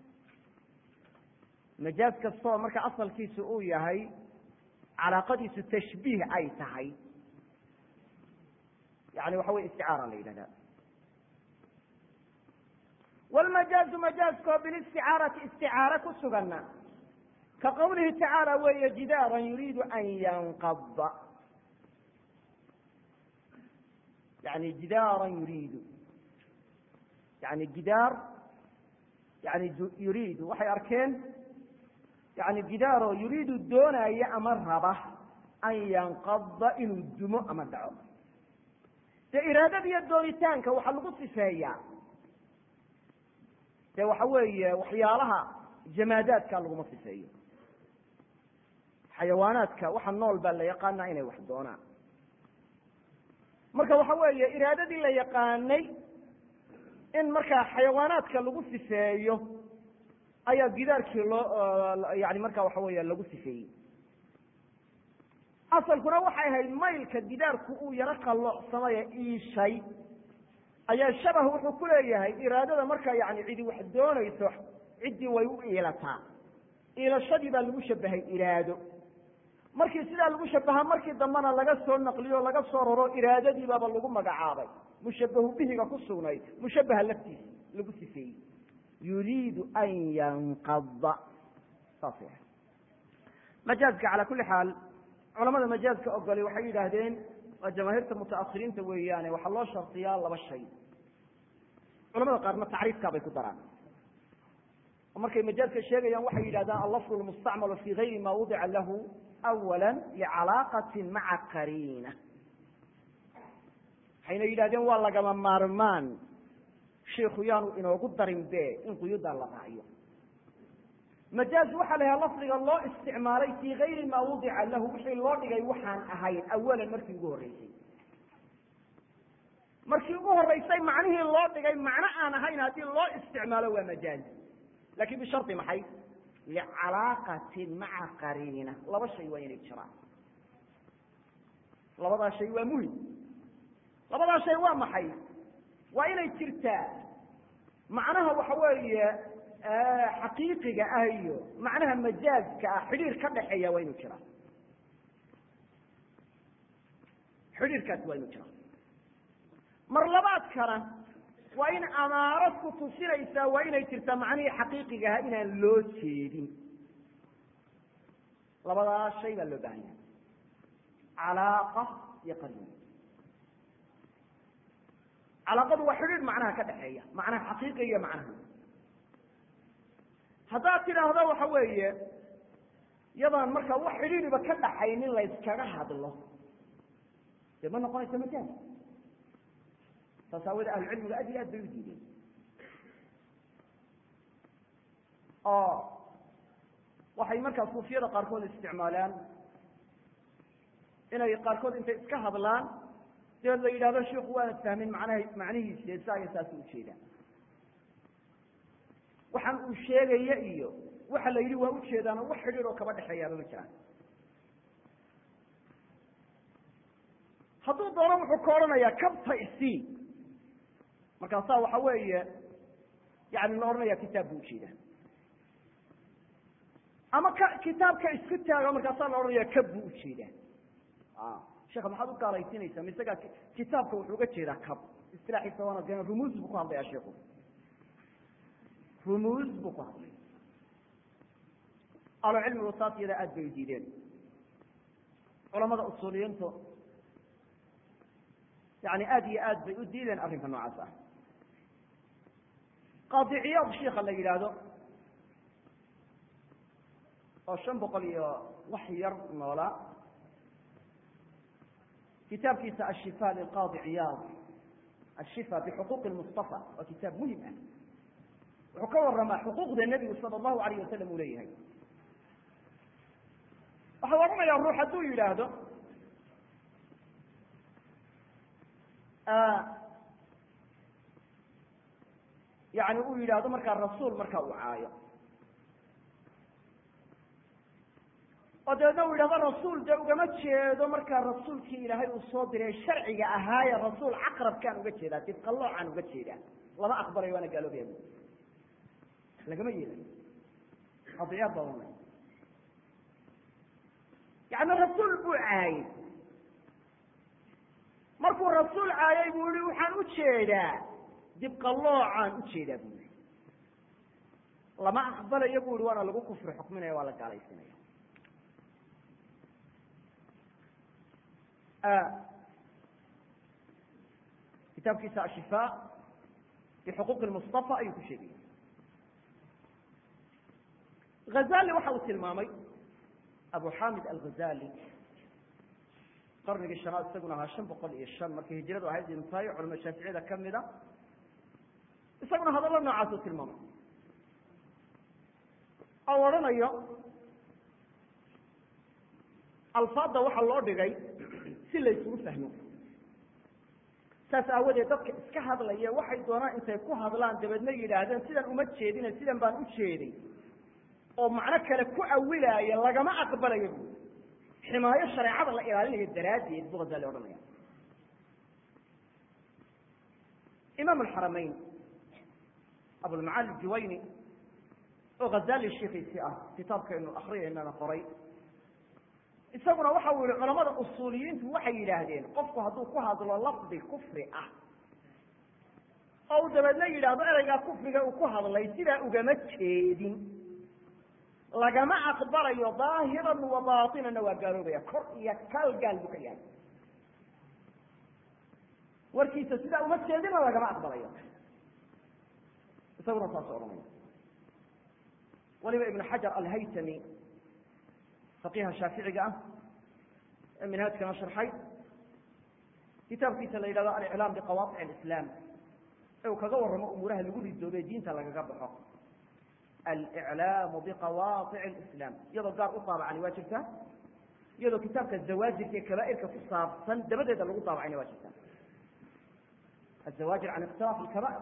majaaz kastoo marka asalkiisu uu yahay calaaqadiisu tashbiih ay tahay yani waxa wey isticaara la yidhahda wlmajaazu majaazkoo bilisticaarati isticaaro ku suganna ka qawlihi tacaala weeye jidaaran yuriidu an yanqada yani jidaaran yuriidu yani jidaar yani yuriidu waxay arkeen yani gidaaroo yuriidu doonaya ama raba an yanqada inuu dumo ama dhaco dee iraadada iyo doonitaanka waxaa lagu sifeeyaa dee waxa weeye waxyaalaha jamaadaadka laguma sifeeyo xayawaanaadka waxa nool baa la yaqaanaa inay wax doonaan marka waxa weeye iraadadii la yaqaanay in markaa xayawaanaadka lagu sifeeyo ayaa gidaarkii loo yani marka waxa weya lagu sifeeyey asalkuna waxay ahayd maylka gidaarku uu yaro qalloocsamaya iishay ayaa shabah wuxuu ku leeyahay iraadada markaa yani cidi wax doonayso ciddii way u iilataa iilashadii baa lagu shabahay iraado markii sidaa lagu shabaha markii dambena laga soo naqliyo laga soo raro iraadadii baaba lagu magacaabay mushabahu bihiga ku sugnayd mushabaha laftiisa lagu sifeeyey yuriidu an yanqada saas majaazka calaa kuli xaal culamada majaazka ogolay waxay yidhaahdeen waa jamaahiirta mutaakhiriinta weeyaane waxaa loo shardiyaa laba shay culamada qaarna tacriifkaa bay ku daraan oo markay majaazka sheegayaan waxay yidhahdaan allafdu lmustacmalu fi gayri ma wudica lahu awala licalaaqati maca qariina waxayna yidhahdeen waa lagama maarmaan shiiku yaanu inoogu darin be in quyudaa la raaciyo majaaz waxaa la yahaa lafdiga loo isticmaalay fii gayri maa wudica lahu wixii loo dhigay waxaan ahayn awalan markii ugu horreysay markii ugu horreysay macnihii loo dhigay macno aan ahayn haddii loo isticmaalo waa majaaz lakin bishardi maxay licalaaqatin maca qariina laba shay waa inay jiraan labadaa shay waa muhim labadaa shay waa maxay waa inay jirtaa macnaha waxa weeye xaqiiqiga ah iyo macnaha majaazka ah xidhiir ka dhaxeeya waa inuu jiraa xidhiirkaasi waa inuu jiraa mar labaadkana waa in amaarad ku tusinaysaa waa inay jirtaa macnihii xaqiiqiga aha inaan loo jeedin labadaa shay baa loo bahan yahay calaaqa iyo qariin calaaqadu waa xidhiir macnaha ka dhexeeya macnaha xaqiiqiga iyo macnaha haddaad tidhaahdo waxa weeye yadaan markaa wax xidhiiriba ka dhaxaynin layskaga hadlo dee ma noqonayso majaaz saas aawoodee ahlucilmiga aad iyo aad bay u diideen oo waxay markaa suufiyada qaarkood isticmaalaan inay qaarkood intay iska hadlaan dabeed la yidhahdo shiku waana fahmin macnaha macnihiisi saa iyo saas ujeedaa waxaan uu sheegaya iyo waxa la yidhi waa ujeedaan oo wax xidhiir oo kaba dhexeeyaaba ma jiraan hadduu doono wuxuu ka odhanayaa kabta isii markaasaa waxa weeye yani la odhanaya kitaab buu ujeedaa ama ka kitaabka isku taago markaasaa la odhanaya kab buu ujeedaa sheekha maxaad u gaalaysiinaysaa ma isagaa kitaabka wuxuu uga jeedaa kab istilaaxiisa waana de rumuus buu ku hadlayaa sheikhu rumuus buu ku hadlay ahlu cilmigu taas iyada aad bay u diideen culamada usuuliyiintu yani aad iyo aad bay u diideen arrinka noocaas ah qaadiciyaad shiika la yidhaahdo oo shan boqol iyo wax yar noolaa kitaabkiisa ashifa lilqaadi ciyaad ashifa bixuquuqi lmustafa waa kitaab muhim ah wuxuu ka waramaa xuquuqda nebigu sala allahu alayh wasalam uu leeyahay waxau odhanayaa ruux hadduu yidhaahdo yani uu yidhaahdo markaa rasuul markaa uu caayo oo dabeedna uu yidhahdo rasuul dee ugama jeedo markaa rasuulkii ilaahay uu soo diray sharciga ahaaye rasuul caqrabkaan uga jeedaa dibqaloocaan uga jeedaa lama aqbalayo waana gaaloobaya lagama yeelayo qadiyaad baa ohanay yani rasuul buu caayey markuu rasuul caayay buu yihi waxaan u jeedaa dibqaloocaan ujeedaa buu yihi lama aqbalayo bu yihi waana lagu kufri xukminaya waa la gaalaysinaya kitaabkiisa ashifa bixuquuqi mustafa ayuu ku sheegaya hazali waxa uu tilmaamay abu xamid alghazali qarnigii shanaad isaguna ahaa shan boqol iyo shan markii hijradu ahayd intaayo culama shaaficiyada kamida isaguna hadallo noocaasuu tilmaamay oo odhanayo alfaadda waxaa loo dhigay si la isugu fahmo saas aawadeed dadka iska hadlaya waxay doonaan intay ku hadlaan dabeedna yidhaahdeen sidan uma jeedine sidan baan u jeeday oo macno kale ku awilaaya lagama aqbalayo bu ximaayo shareecada la ilaalinayo daraaddeed buu hazali odhanaya imaam alxaramayn abulmacaali juwayni oo hazali shiikiisii ah kitaabkaynu akriyaynana qoray isaguna waxa uu yihi culamada usuuliyiintu waxay yidhaahdeen qofku hadduu ku hadlo lafdi kufri ah oo uu dabeedna yidhaahdo ereygaa kufriga uu ku hadlay sidaa ugama jeedin lagama aqbalayo daahiran wa baatinana waa gaaloobaya kor iyo kaal gaal buu ka yahay warkiisa sidaa uma jeedina lagama aqbalayo isaguna saas odhanaya waliba ibn xajar alhaytami faqiha shaaficiga ah ee minhaajkana sharxay kitaabkiisa la yidhahdo aliclaam biqawaaic alislaam ee uu kaga warramo umuuraha lagu ridoobe diinta lagaga baxo aliclaamu biqawaaic alislaam iyadoo gaar u daabacani waa jirtaa iyadoo kitaabka zawaajirka ee kaba'irka ku saabsan dabadeeda lagu daabacayna waa jirtaa azawaajir can ikhtilaaf alkaba'ir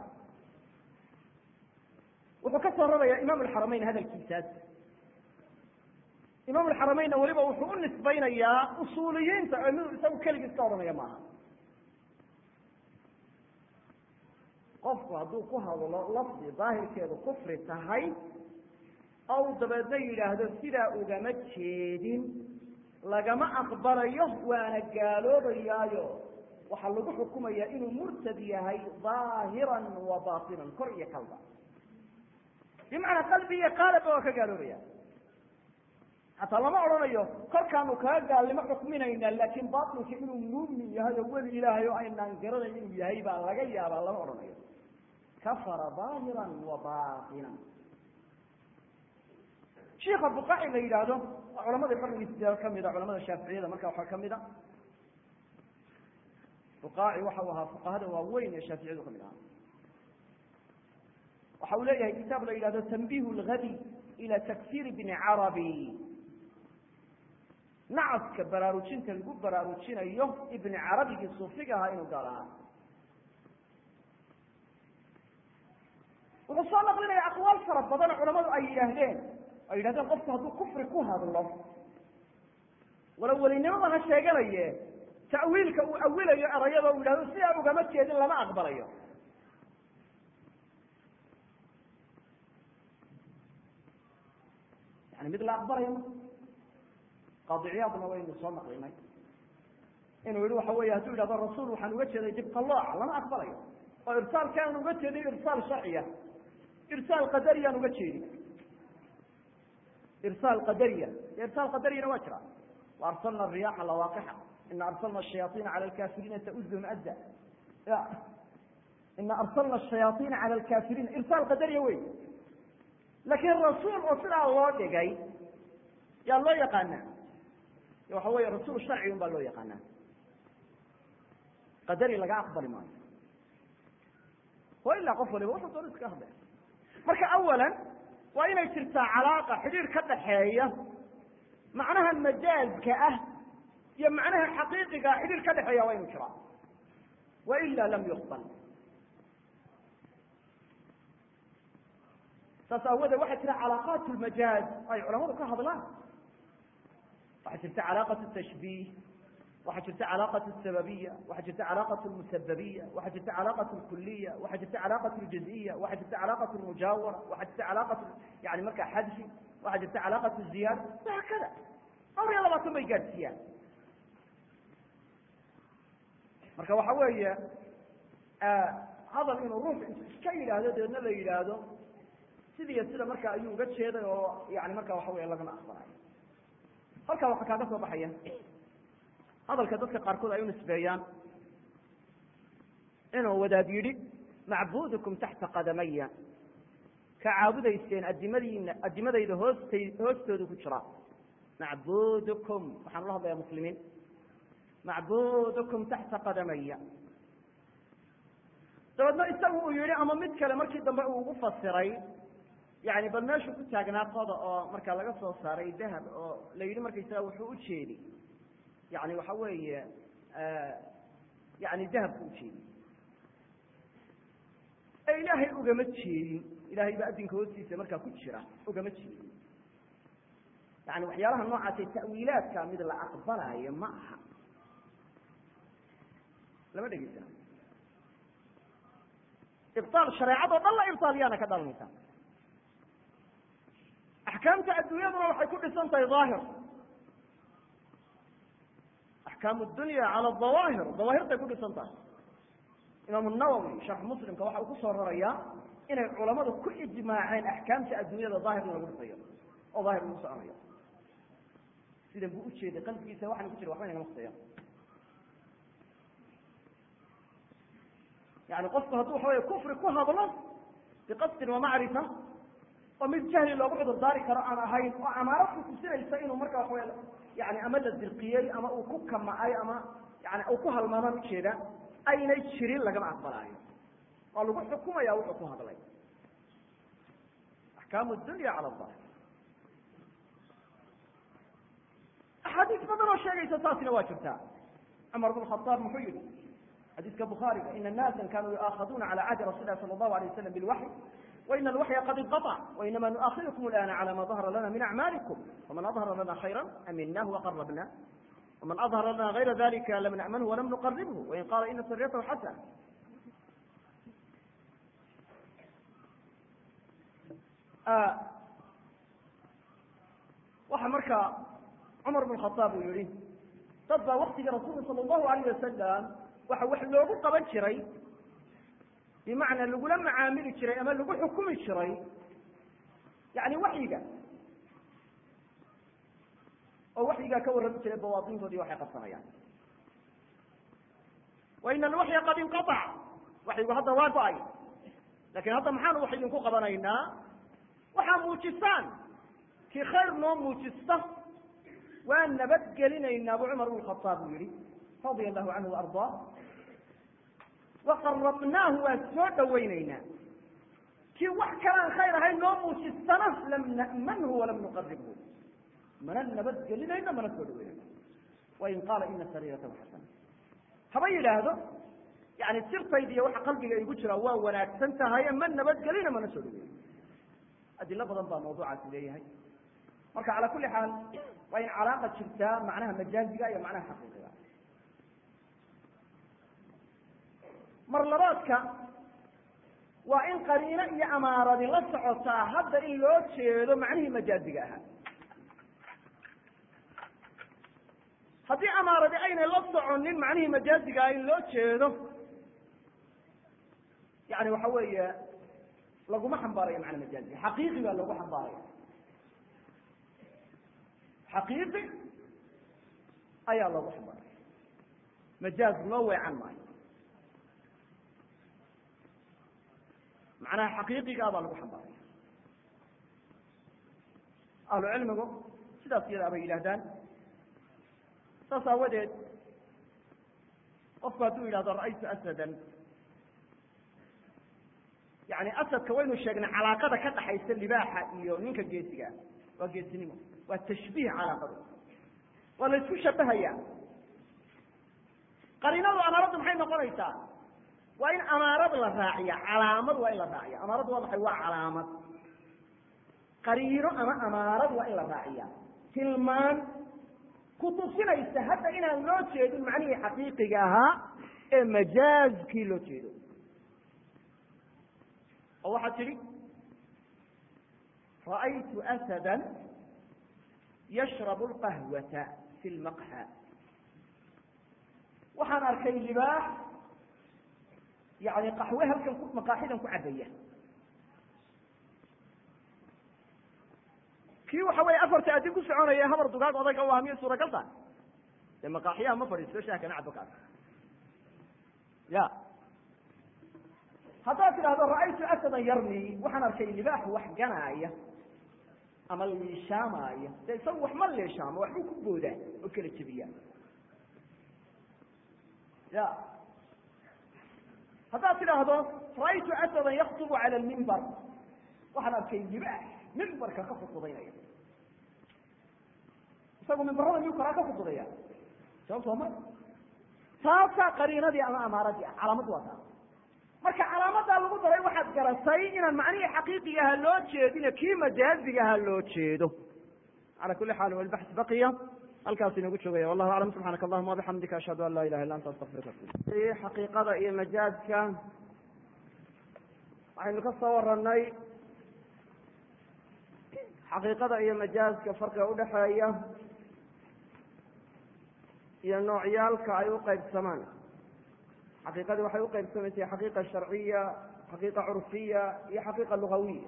wuxuu ka soo rarayaa imaam alxaramayn hadalkiisaas imaam alxaramaynna weliba wuxuu u nisbaynayaa usuuliyiinta oo mid isagu keligiis ka odhanaya maaha qofku hadduu ku hadlo lafdi daahirkeedu kufri tahay ou dabeedna yidhaahdo sidaa ugama jeedin lagama aqbalayo waana gaaloobayaayo waxaa lagu xukumayaa inuu murtad yahay daahiran wa baatinan kor iyo kalba bimacnaa qalbi iyo qaalaba waa ka gaaloobaya hataa lama odhanayo korkaanu kaga gaalnimo xukminaynaa laakin batilka inuu muumin yahay oo weli ilaahay oo aynaan garanayn inuu yahay baa laga yaabaa lama odhanayo kafara daahiran wa baatinan shiika buqaci la yidhaahdo culamada qarnigiisa kamida culamada shaaficiyada marka waxaa kamida buqaaci waxa uu ahaa fuqahada waaweyn ee shaaficiyadu kamid ahaa waxa uu leeyahay kitaab la yidhahdo tanbih lgadi ila takfir bni carabi nacaska baraarujinta lagu baraarujinayo ibni carabigii suufiga ahaa inuu gaal ahaa wuxuu soo naqlinaya aqwaal fara badan oo culamadu ay yidhaahdeen ay yidhahdeen qofku hadduu kufri ku hadlo wala welinimada ha sheeganaye ta'wiilka uu awilayo erayada u yidhahdo sidaa ugama jeedin lama aqbalayo yani mid la aqbalayo qaadiciyaadna waynu soo naqlinay inuu yihi waxa weeye hadduu yidhahdo rasuul waxaan uga jeeday dibqalooca lama aqbalayo oo irsaalkaan uga jeedin irsaal sharciya irsaal qadariyaan uga jeedin irsaal qadariya irsaal qadariyana waa jira wa arsalna riyaxa lawaaqixa ina arsalna shayaaiina cala lkafiriina tauzum adda ya ina arsalna shayaaiina cala lkafiriina irsaal qadariya wey laakiin rasuul oo sidaa loo dhigay yaa loo yaqaana waxa weeye rasuul sharci un baa loo yaqaanaa qadari laga aqbali maayo wa ilaa qof waliba wuxuu doona iska hadlay marka awalan waa inay jirtaa calaaqa xidhiir ka dhaxeeya macnaha majaazka ah iyo macnaha xaqiiqiga xidhiir ka dhexeeya waa inu jiraa wa ila lam yuqbal saas aawoodee waxaa jira calaaqaat lmajaaz ay culamadu ka hadlaan waxaa jirta calaaqat tashbiih waxaa jirta calaaqat sababiya waxaa jirta calaaqat lmusababiya waxaa jirta calaaqat lkuliya waxaa jirta calaaqat ljaziya waxaa jirta calaaqat lmujaawara waxaa jirta calaaqat yani markaa xadfi waxaa jirta calaaqat ziyaada wahaakada dhowr iyo labaatan bay gaadhsiiyaan marka waxa weeye hadal inuu ruux iska yidhaahdo dabeedna la yidhaahdo sidiiyo sida marka ayuu uga jeeday oo yani marka waxa wey lagama aqbalayo halkaa waxaa kaaga soo baxaya hadalka dadka qaarkood ay u nisbeeyaan inuu wadaad yidhi macbudukum taxta qadamaya ka caabudayseen adimadiina adimadayda hoostay hoostooda ku jira macbudukum waxaan ula hadlayaa muslimiin macbudukum taxta qadamaya dabeedna isagu uu yihi ama mid kale markii dambe uu ugu fasiray yani bal meeshuu ku taagnaa qoda oo markaa laga soo saaray dahab oo la yidhi markaysaga wuxuu ujeedi yani waxa weeye yani dahabku ujeedi ee ilaahay ugama jeedin ilahay baa adinka hoostiisa markaa ku jira ugama jeedin yani waxyaalaha noocaasee ta'wiilaadka mid la aqbalaayo ma aha lama dhegeysa ibطaal shareecadoo dhan la ibطaaliyaana ka dhalanaysa axkaamta adduunyaduna waxay ku dhisan tahay daahir axkaamu dunya cala dawaahir dawaahirtay ku dhisan tahay imaam nawowi sharx muslimka waxa uu ku soo rarayaa inay culamadu ku ijmaaceen axkaamta adduunyada daahir in lagu dhisayo oo daahir lagu soconayo sidan buu ujeeday qalbigiisa waxana ku jira waxba inagama khuseeya yani qofku hadduu waxa wey kufri ku hadlo biqasdin wamacrifa oo mid jahli loogu cudur daari karo aan ahayn oo amaarad ku tusinaysa inuu marka waxa wey yani ama la dirqiyey ama uu ku kamacay ama yani uu ku halmaamaan ujeeda aynay jirin lagama aqbalaayo waa lagu xukumaya wuxuu ku hadlay axkaamu dunya cala daahir axaadiis badan oo sheegaysa taasina waa jirtaa cumar bn khaaab muxuu yihi xadiiska bukhaariga ina naasa kanuu yuaakhaduuna cala cahdi rasul lah sala allahu alay waslam bilwaxy waina alwaxya qad inqaطc wainama nuaakhidukum alana cala ma dahara lana min acmaalikum faman adhara lana khayra aminah waqarabna waman adhara lana gayra dalika lam nacmanhu walam nuqaribhu wain qaala ina sariyatahu xasana waxa marka cumar bn khaaab uu yihi dad baa waktigii rasuulka sala allahu alayh wasalam waxa wax loogu qaban jiray bimacnaa lagula macaamili jiray ama lagu xukumi jiray yani waxyiga oo waxyigaa ka warrami jiray bawaatintoodii waxay qabsanayaan wa ina alwaxya qad inqaac waxyigu hadda waa go-ay lakin hadda maxaanu wax idinku qabanaynaa waxaa muujisaan kii khayr noo muujista waa nabadgelinaynaa bu cumar bn khaaab uu yihi radia allahu canhu waardaa waqarabnaahu waa soo dhawaynaynaa kii wax kalaan khayr ahayn noo muujistana lam na'manhu walam nuqaribhu mana nabadgelinayno mana soo dhawaynayno wain qaala ina sariiratahu xasana haba yidhaahdo yani sirtayda iyo waxa qalbiga igu jira waa wanaagsan tahaye ma nabadgelina mana soo dhaweyno adilo badan baa mawduucaasi leeyahay marka cala kuli xaal waa in calaaqa jirtaa macnaha majaaziga iyo macnaha xaqiiqiga mar labaadka waa in qariino iyo amaaradi la socotaa hadda in loo jeedo macnihii majaaziga ahaa haddii amaaradi aynay la soconin macnihii majaaziga ah in loo jeedo yani waxa weeye laguma xambaarayo macna majaazi xaqiiqi baa lagu xambaaraya xaqiiqi ayaa loogu xambaaraya majaaz loo weecan maayo macnaha xaqiiqigaa baa lagu xambaaraya ahlu cilmigu sidaas iyadaa bay yidhahdaan saas aawadeed qofku hadduu yidhahdo ra'aytu asadan yani asadka waynu sheegnay calaaqada ka dhaxaysa libaaxa iyo ninka geesiga waa geesinimo waa tashbiih calaaqadu waa la isku shabahaya qariinadu amaaraddu maxay noqonaysaa waa in amaarad la raaciya calaamad waa in la raaciya amaaradu waa maxay waa calaamad qariino ama amaarad waa in la raaciya tilmaan kutusinaysa hadda inaan loo jeedin macnihii xaqiiqiga ahaa ee majaazkii loo jeedo oo waxaad tidhi ra'aytu asada yashrabu lqahwata fi lmaqha waxaan arkay libaax yani qaxwe halkan maqaaxidan ku cabaya kii waxa weeye afarta adin ku soconaya habar dugaag odayga u ah miyay suuragal tahay dee maqaaxiyaha ma fadhiisto shaah kana cabo kaas ya haddaad tidhaahdo ra'aytu asadan yarmi waxaan arkay libaax wax ganaaya ama liishaamaaya dee isagu wax ma liishaamo waxbuu ku boodaa oo kala jebiyaa ya haddaad tidhaahdo ra'aytu asadan yaktubu cala lmimbar waxaan arkay libaax mimbarka ka khudbudaynaya isagu mimbarada miyuu karaa ka khudbudaya sababtoo ma taasaa qariinadii ama amaaradii ah calaamaddu waa taa marka calaamadaa lagu daray waxaad garatay inaan macnihii xaqiiqigaha loo jeedine kii majaazigaha loo jeedo ala kuli xaal walbax baqiya halkaas inagu joogaya wallahu aclam subxaanaka allahuma wabixamdika ashhadu an laa ilaha illa anta astaqfiruka xaqiiqada iyo majaazka waxaynu ka soo waranay xaqiiqada iyo majaazka farqiga udhaxeeya iyo noocyaalka ay u qaybsamaan xaqiiqadii waxay uqaybsamaysay xaqiiqa sharciya xaqiiqa curfiya iyo xaqiiqa lugawiya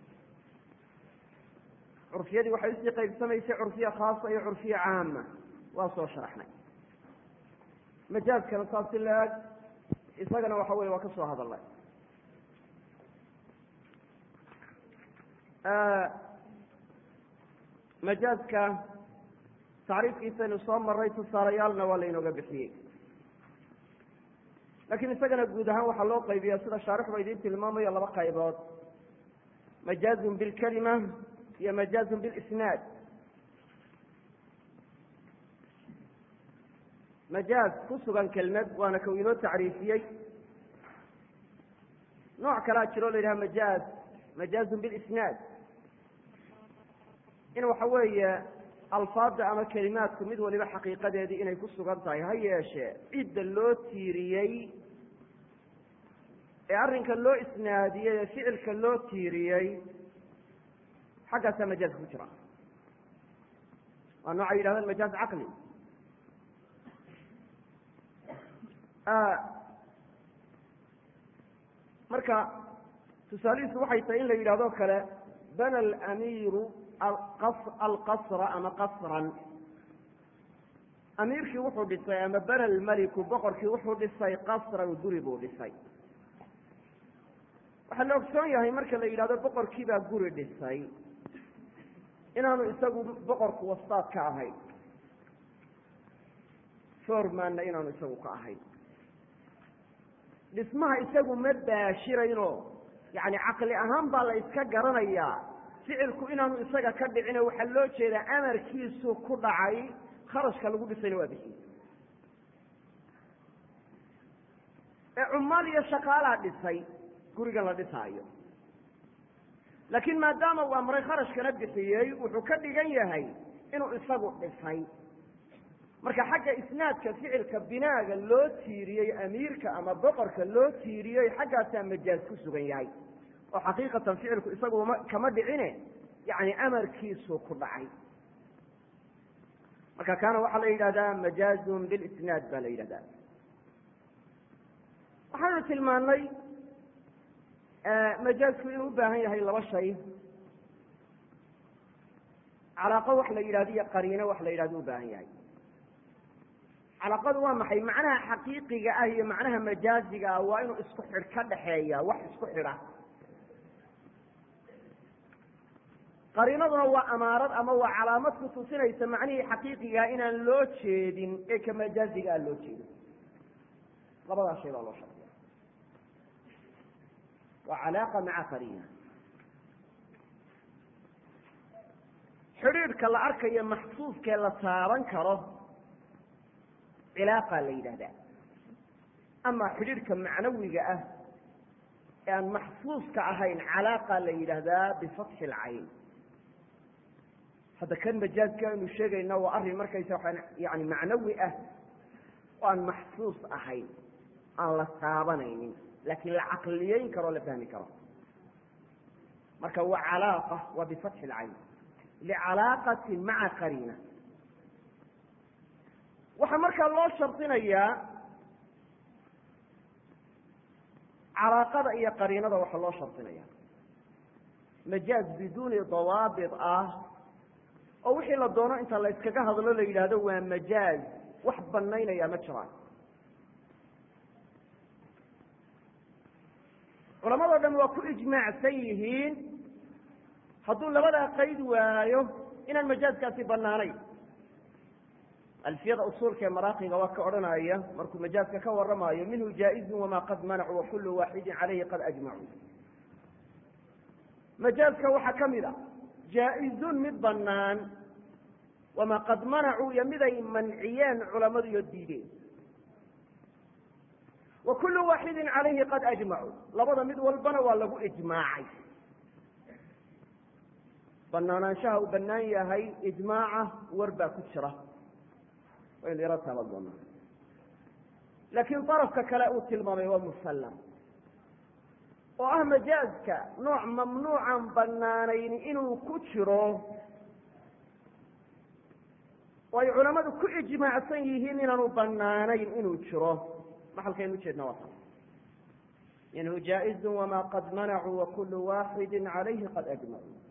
curfiyadii waxay usii qaybsamaysay curfiya khaasa iyo curfiya caama waa soo sharaxnay majaazkana saas si la-eg isagana waxa weye waa ka soo hadalnay majaazka tacriifkiisaynu soo maray tusaalayaalna waa laynooga bixiyey lakin isagana guud ahaan waxaa loo qaybiya sida shaarixba idiin tilmaamayo laba qaybood majaazun bilkalima iyo majaazun bilisnaad majaaz ku sugan kelmad waana kau inoo tacriifiyey nooc kalaa jiroo la yidhaha majaaz majaazun bilisnaad in waxa weeye alfaada ama kelimaadku mid waliba xaqiiqadeedii inay ku sugan tahay ha yeeshee cidda loo tiiriyey ee arrinka loo isnaadiyey ee ficilka loo tiiriyey xaggaasaa majaazka ku jira waa noocay yidhahdaan majaaz caqli marka tusaalihiisu waxay tahay in la yidhahdo kale bana alamiiru alqasra ama qasran amiirkii wuxuu dhisay ama bana almeliku boqorkii wuxuu dhisay qasran guri buu dhisay waxaa la ogsoon yahay marka la yidhahdo boqorkii baa guri dhisay inaanu isagu boqorku wastaad ka ahayn formanna inaanu isagu ka ahayn dhismaha isagu ma baashirayno yani caqli ahaan baa la iska garanayaa ficilku inaanu isaga ka dhicine waxaa loo jeedaa amarkiisu ku dhacay kharashka lagu dhisayna waa bixiyey ee cummaal iyo shaqaalaa dhisay gurigan la dhisaayo laakiin maadaama uu amray kharashkana bixiyey wuxuu ka dhigan yahay inuu isagu dhisay marka xagga isnaadka ficilka binaaga loo tiiriyey amiirka ama boqorka loo tiiriyey xaggaasaa majaaz ku sugan yahay oo xaqiiqatan ficilku isagu kama dhicine yani amarkiisu ku dhacay marka kaana waxaa la yidhahdaa majaazun bilisnaad baa la yidhahdaa waxaanu tilmaanay majaazku inuu u baahan yahay laba shay calaaqo wax la yidhahdo iyo qariino wax la yidhahdo u baahan yahay calaaqadu waa maxay macnaha xaqiiqiga ah iyo macnaha majaaziga ah waa inuu isku xidh ka dhaxeeya wax isku xidha qariinaduna waa amaarad ama waa calaamad ku tusinaysa macnihii xaqiiqigaa inaan loo jeedin ee ka majaaziga ah loo jeedin labadaa shay baa loo shardiya waa calaaqa maca qariina xidhiidhka la arkayo maxsuuskee la taaban karo cilaaqa la yidhahdaa ama xidhiidhka macnawiga ah ee aan maxsuuska ahayn calaaqa la yidhaahdaa bifatxi lcayn hadda kan majaazka aynu sheegayna waa arrin markaysa waa yani macnawi ah oo aan maxsuus ahayn aan la taabanaynin laakiin la caqliyeyn karo o la fahmi karo marka waa calaaqa waa bifatxi lcayn licalaaqati maca qariina waxaa markaa loo shardinayaa calaaqada iyo qariinada waxaa loo shardinaya majaaz biduuni dawaabit ah oo wixii la doono inta la yskaga hadlo la yidhaahdo waa majaaz wax banaynaya ma jiraan culamadoo dhan waa ku ijmaacsan yihiin hadduu labadaa qayd waayo inaan majaaskaasi banaanayn alfiyada usuulka ee maraaqiga waa ka odhanaya markuu majaaska ka waramayo minhu jaaizun wamaa qad manacu wakulu waaxidin calayhi qad ajmacuu majaaska waxaa ka mid a jaa-izun mid banaan wamaa qad manacuu iyo miday manciyeen culamadu iyo diideen wa kullu waaxidin calayhi qad ajmacuu labada mid walbana waa lagu ijmaacay banaanaanshaha uu banaan yahay ijmaaca war baa ku jira waynu yaro taaban doonaa laakiin darafka kale uu tilmaamay waa musallam oo ah majaaska nooc mamnuucan banaanayn inuu ku jiro oo ay culamadu ku ijmaacsan yihiin inaanu banaanayn inuu jiro maxalkaynu ujeedna waa taas minhu jaaizun wamaa qad manacuu wakulu waaxidi calayhi qad ajmacuu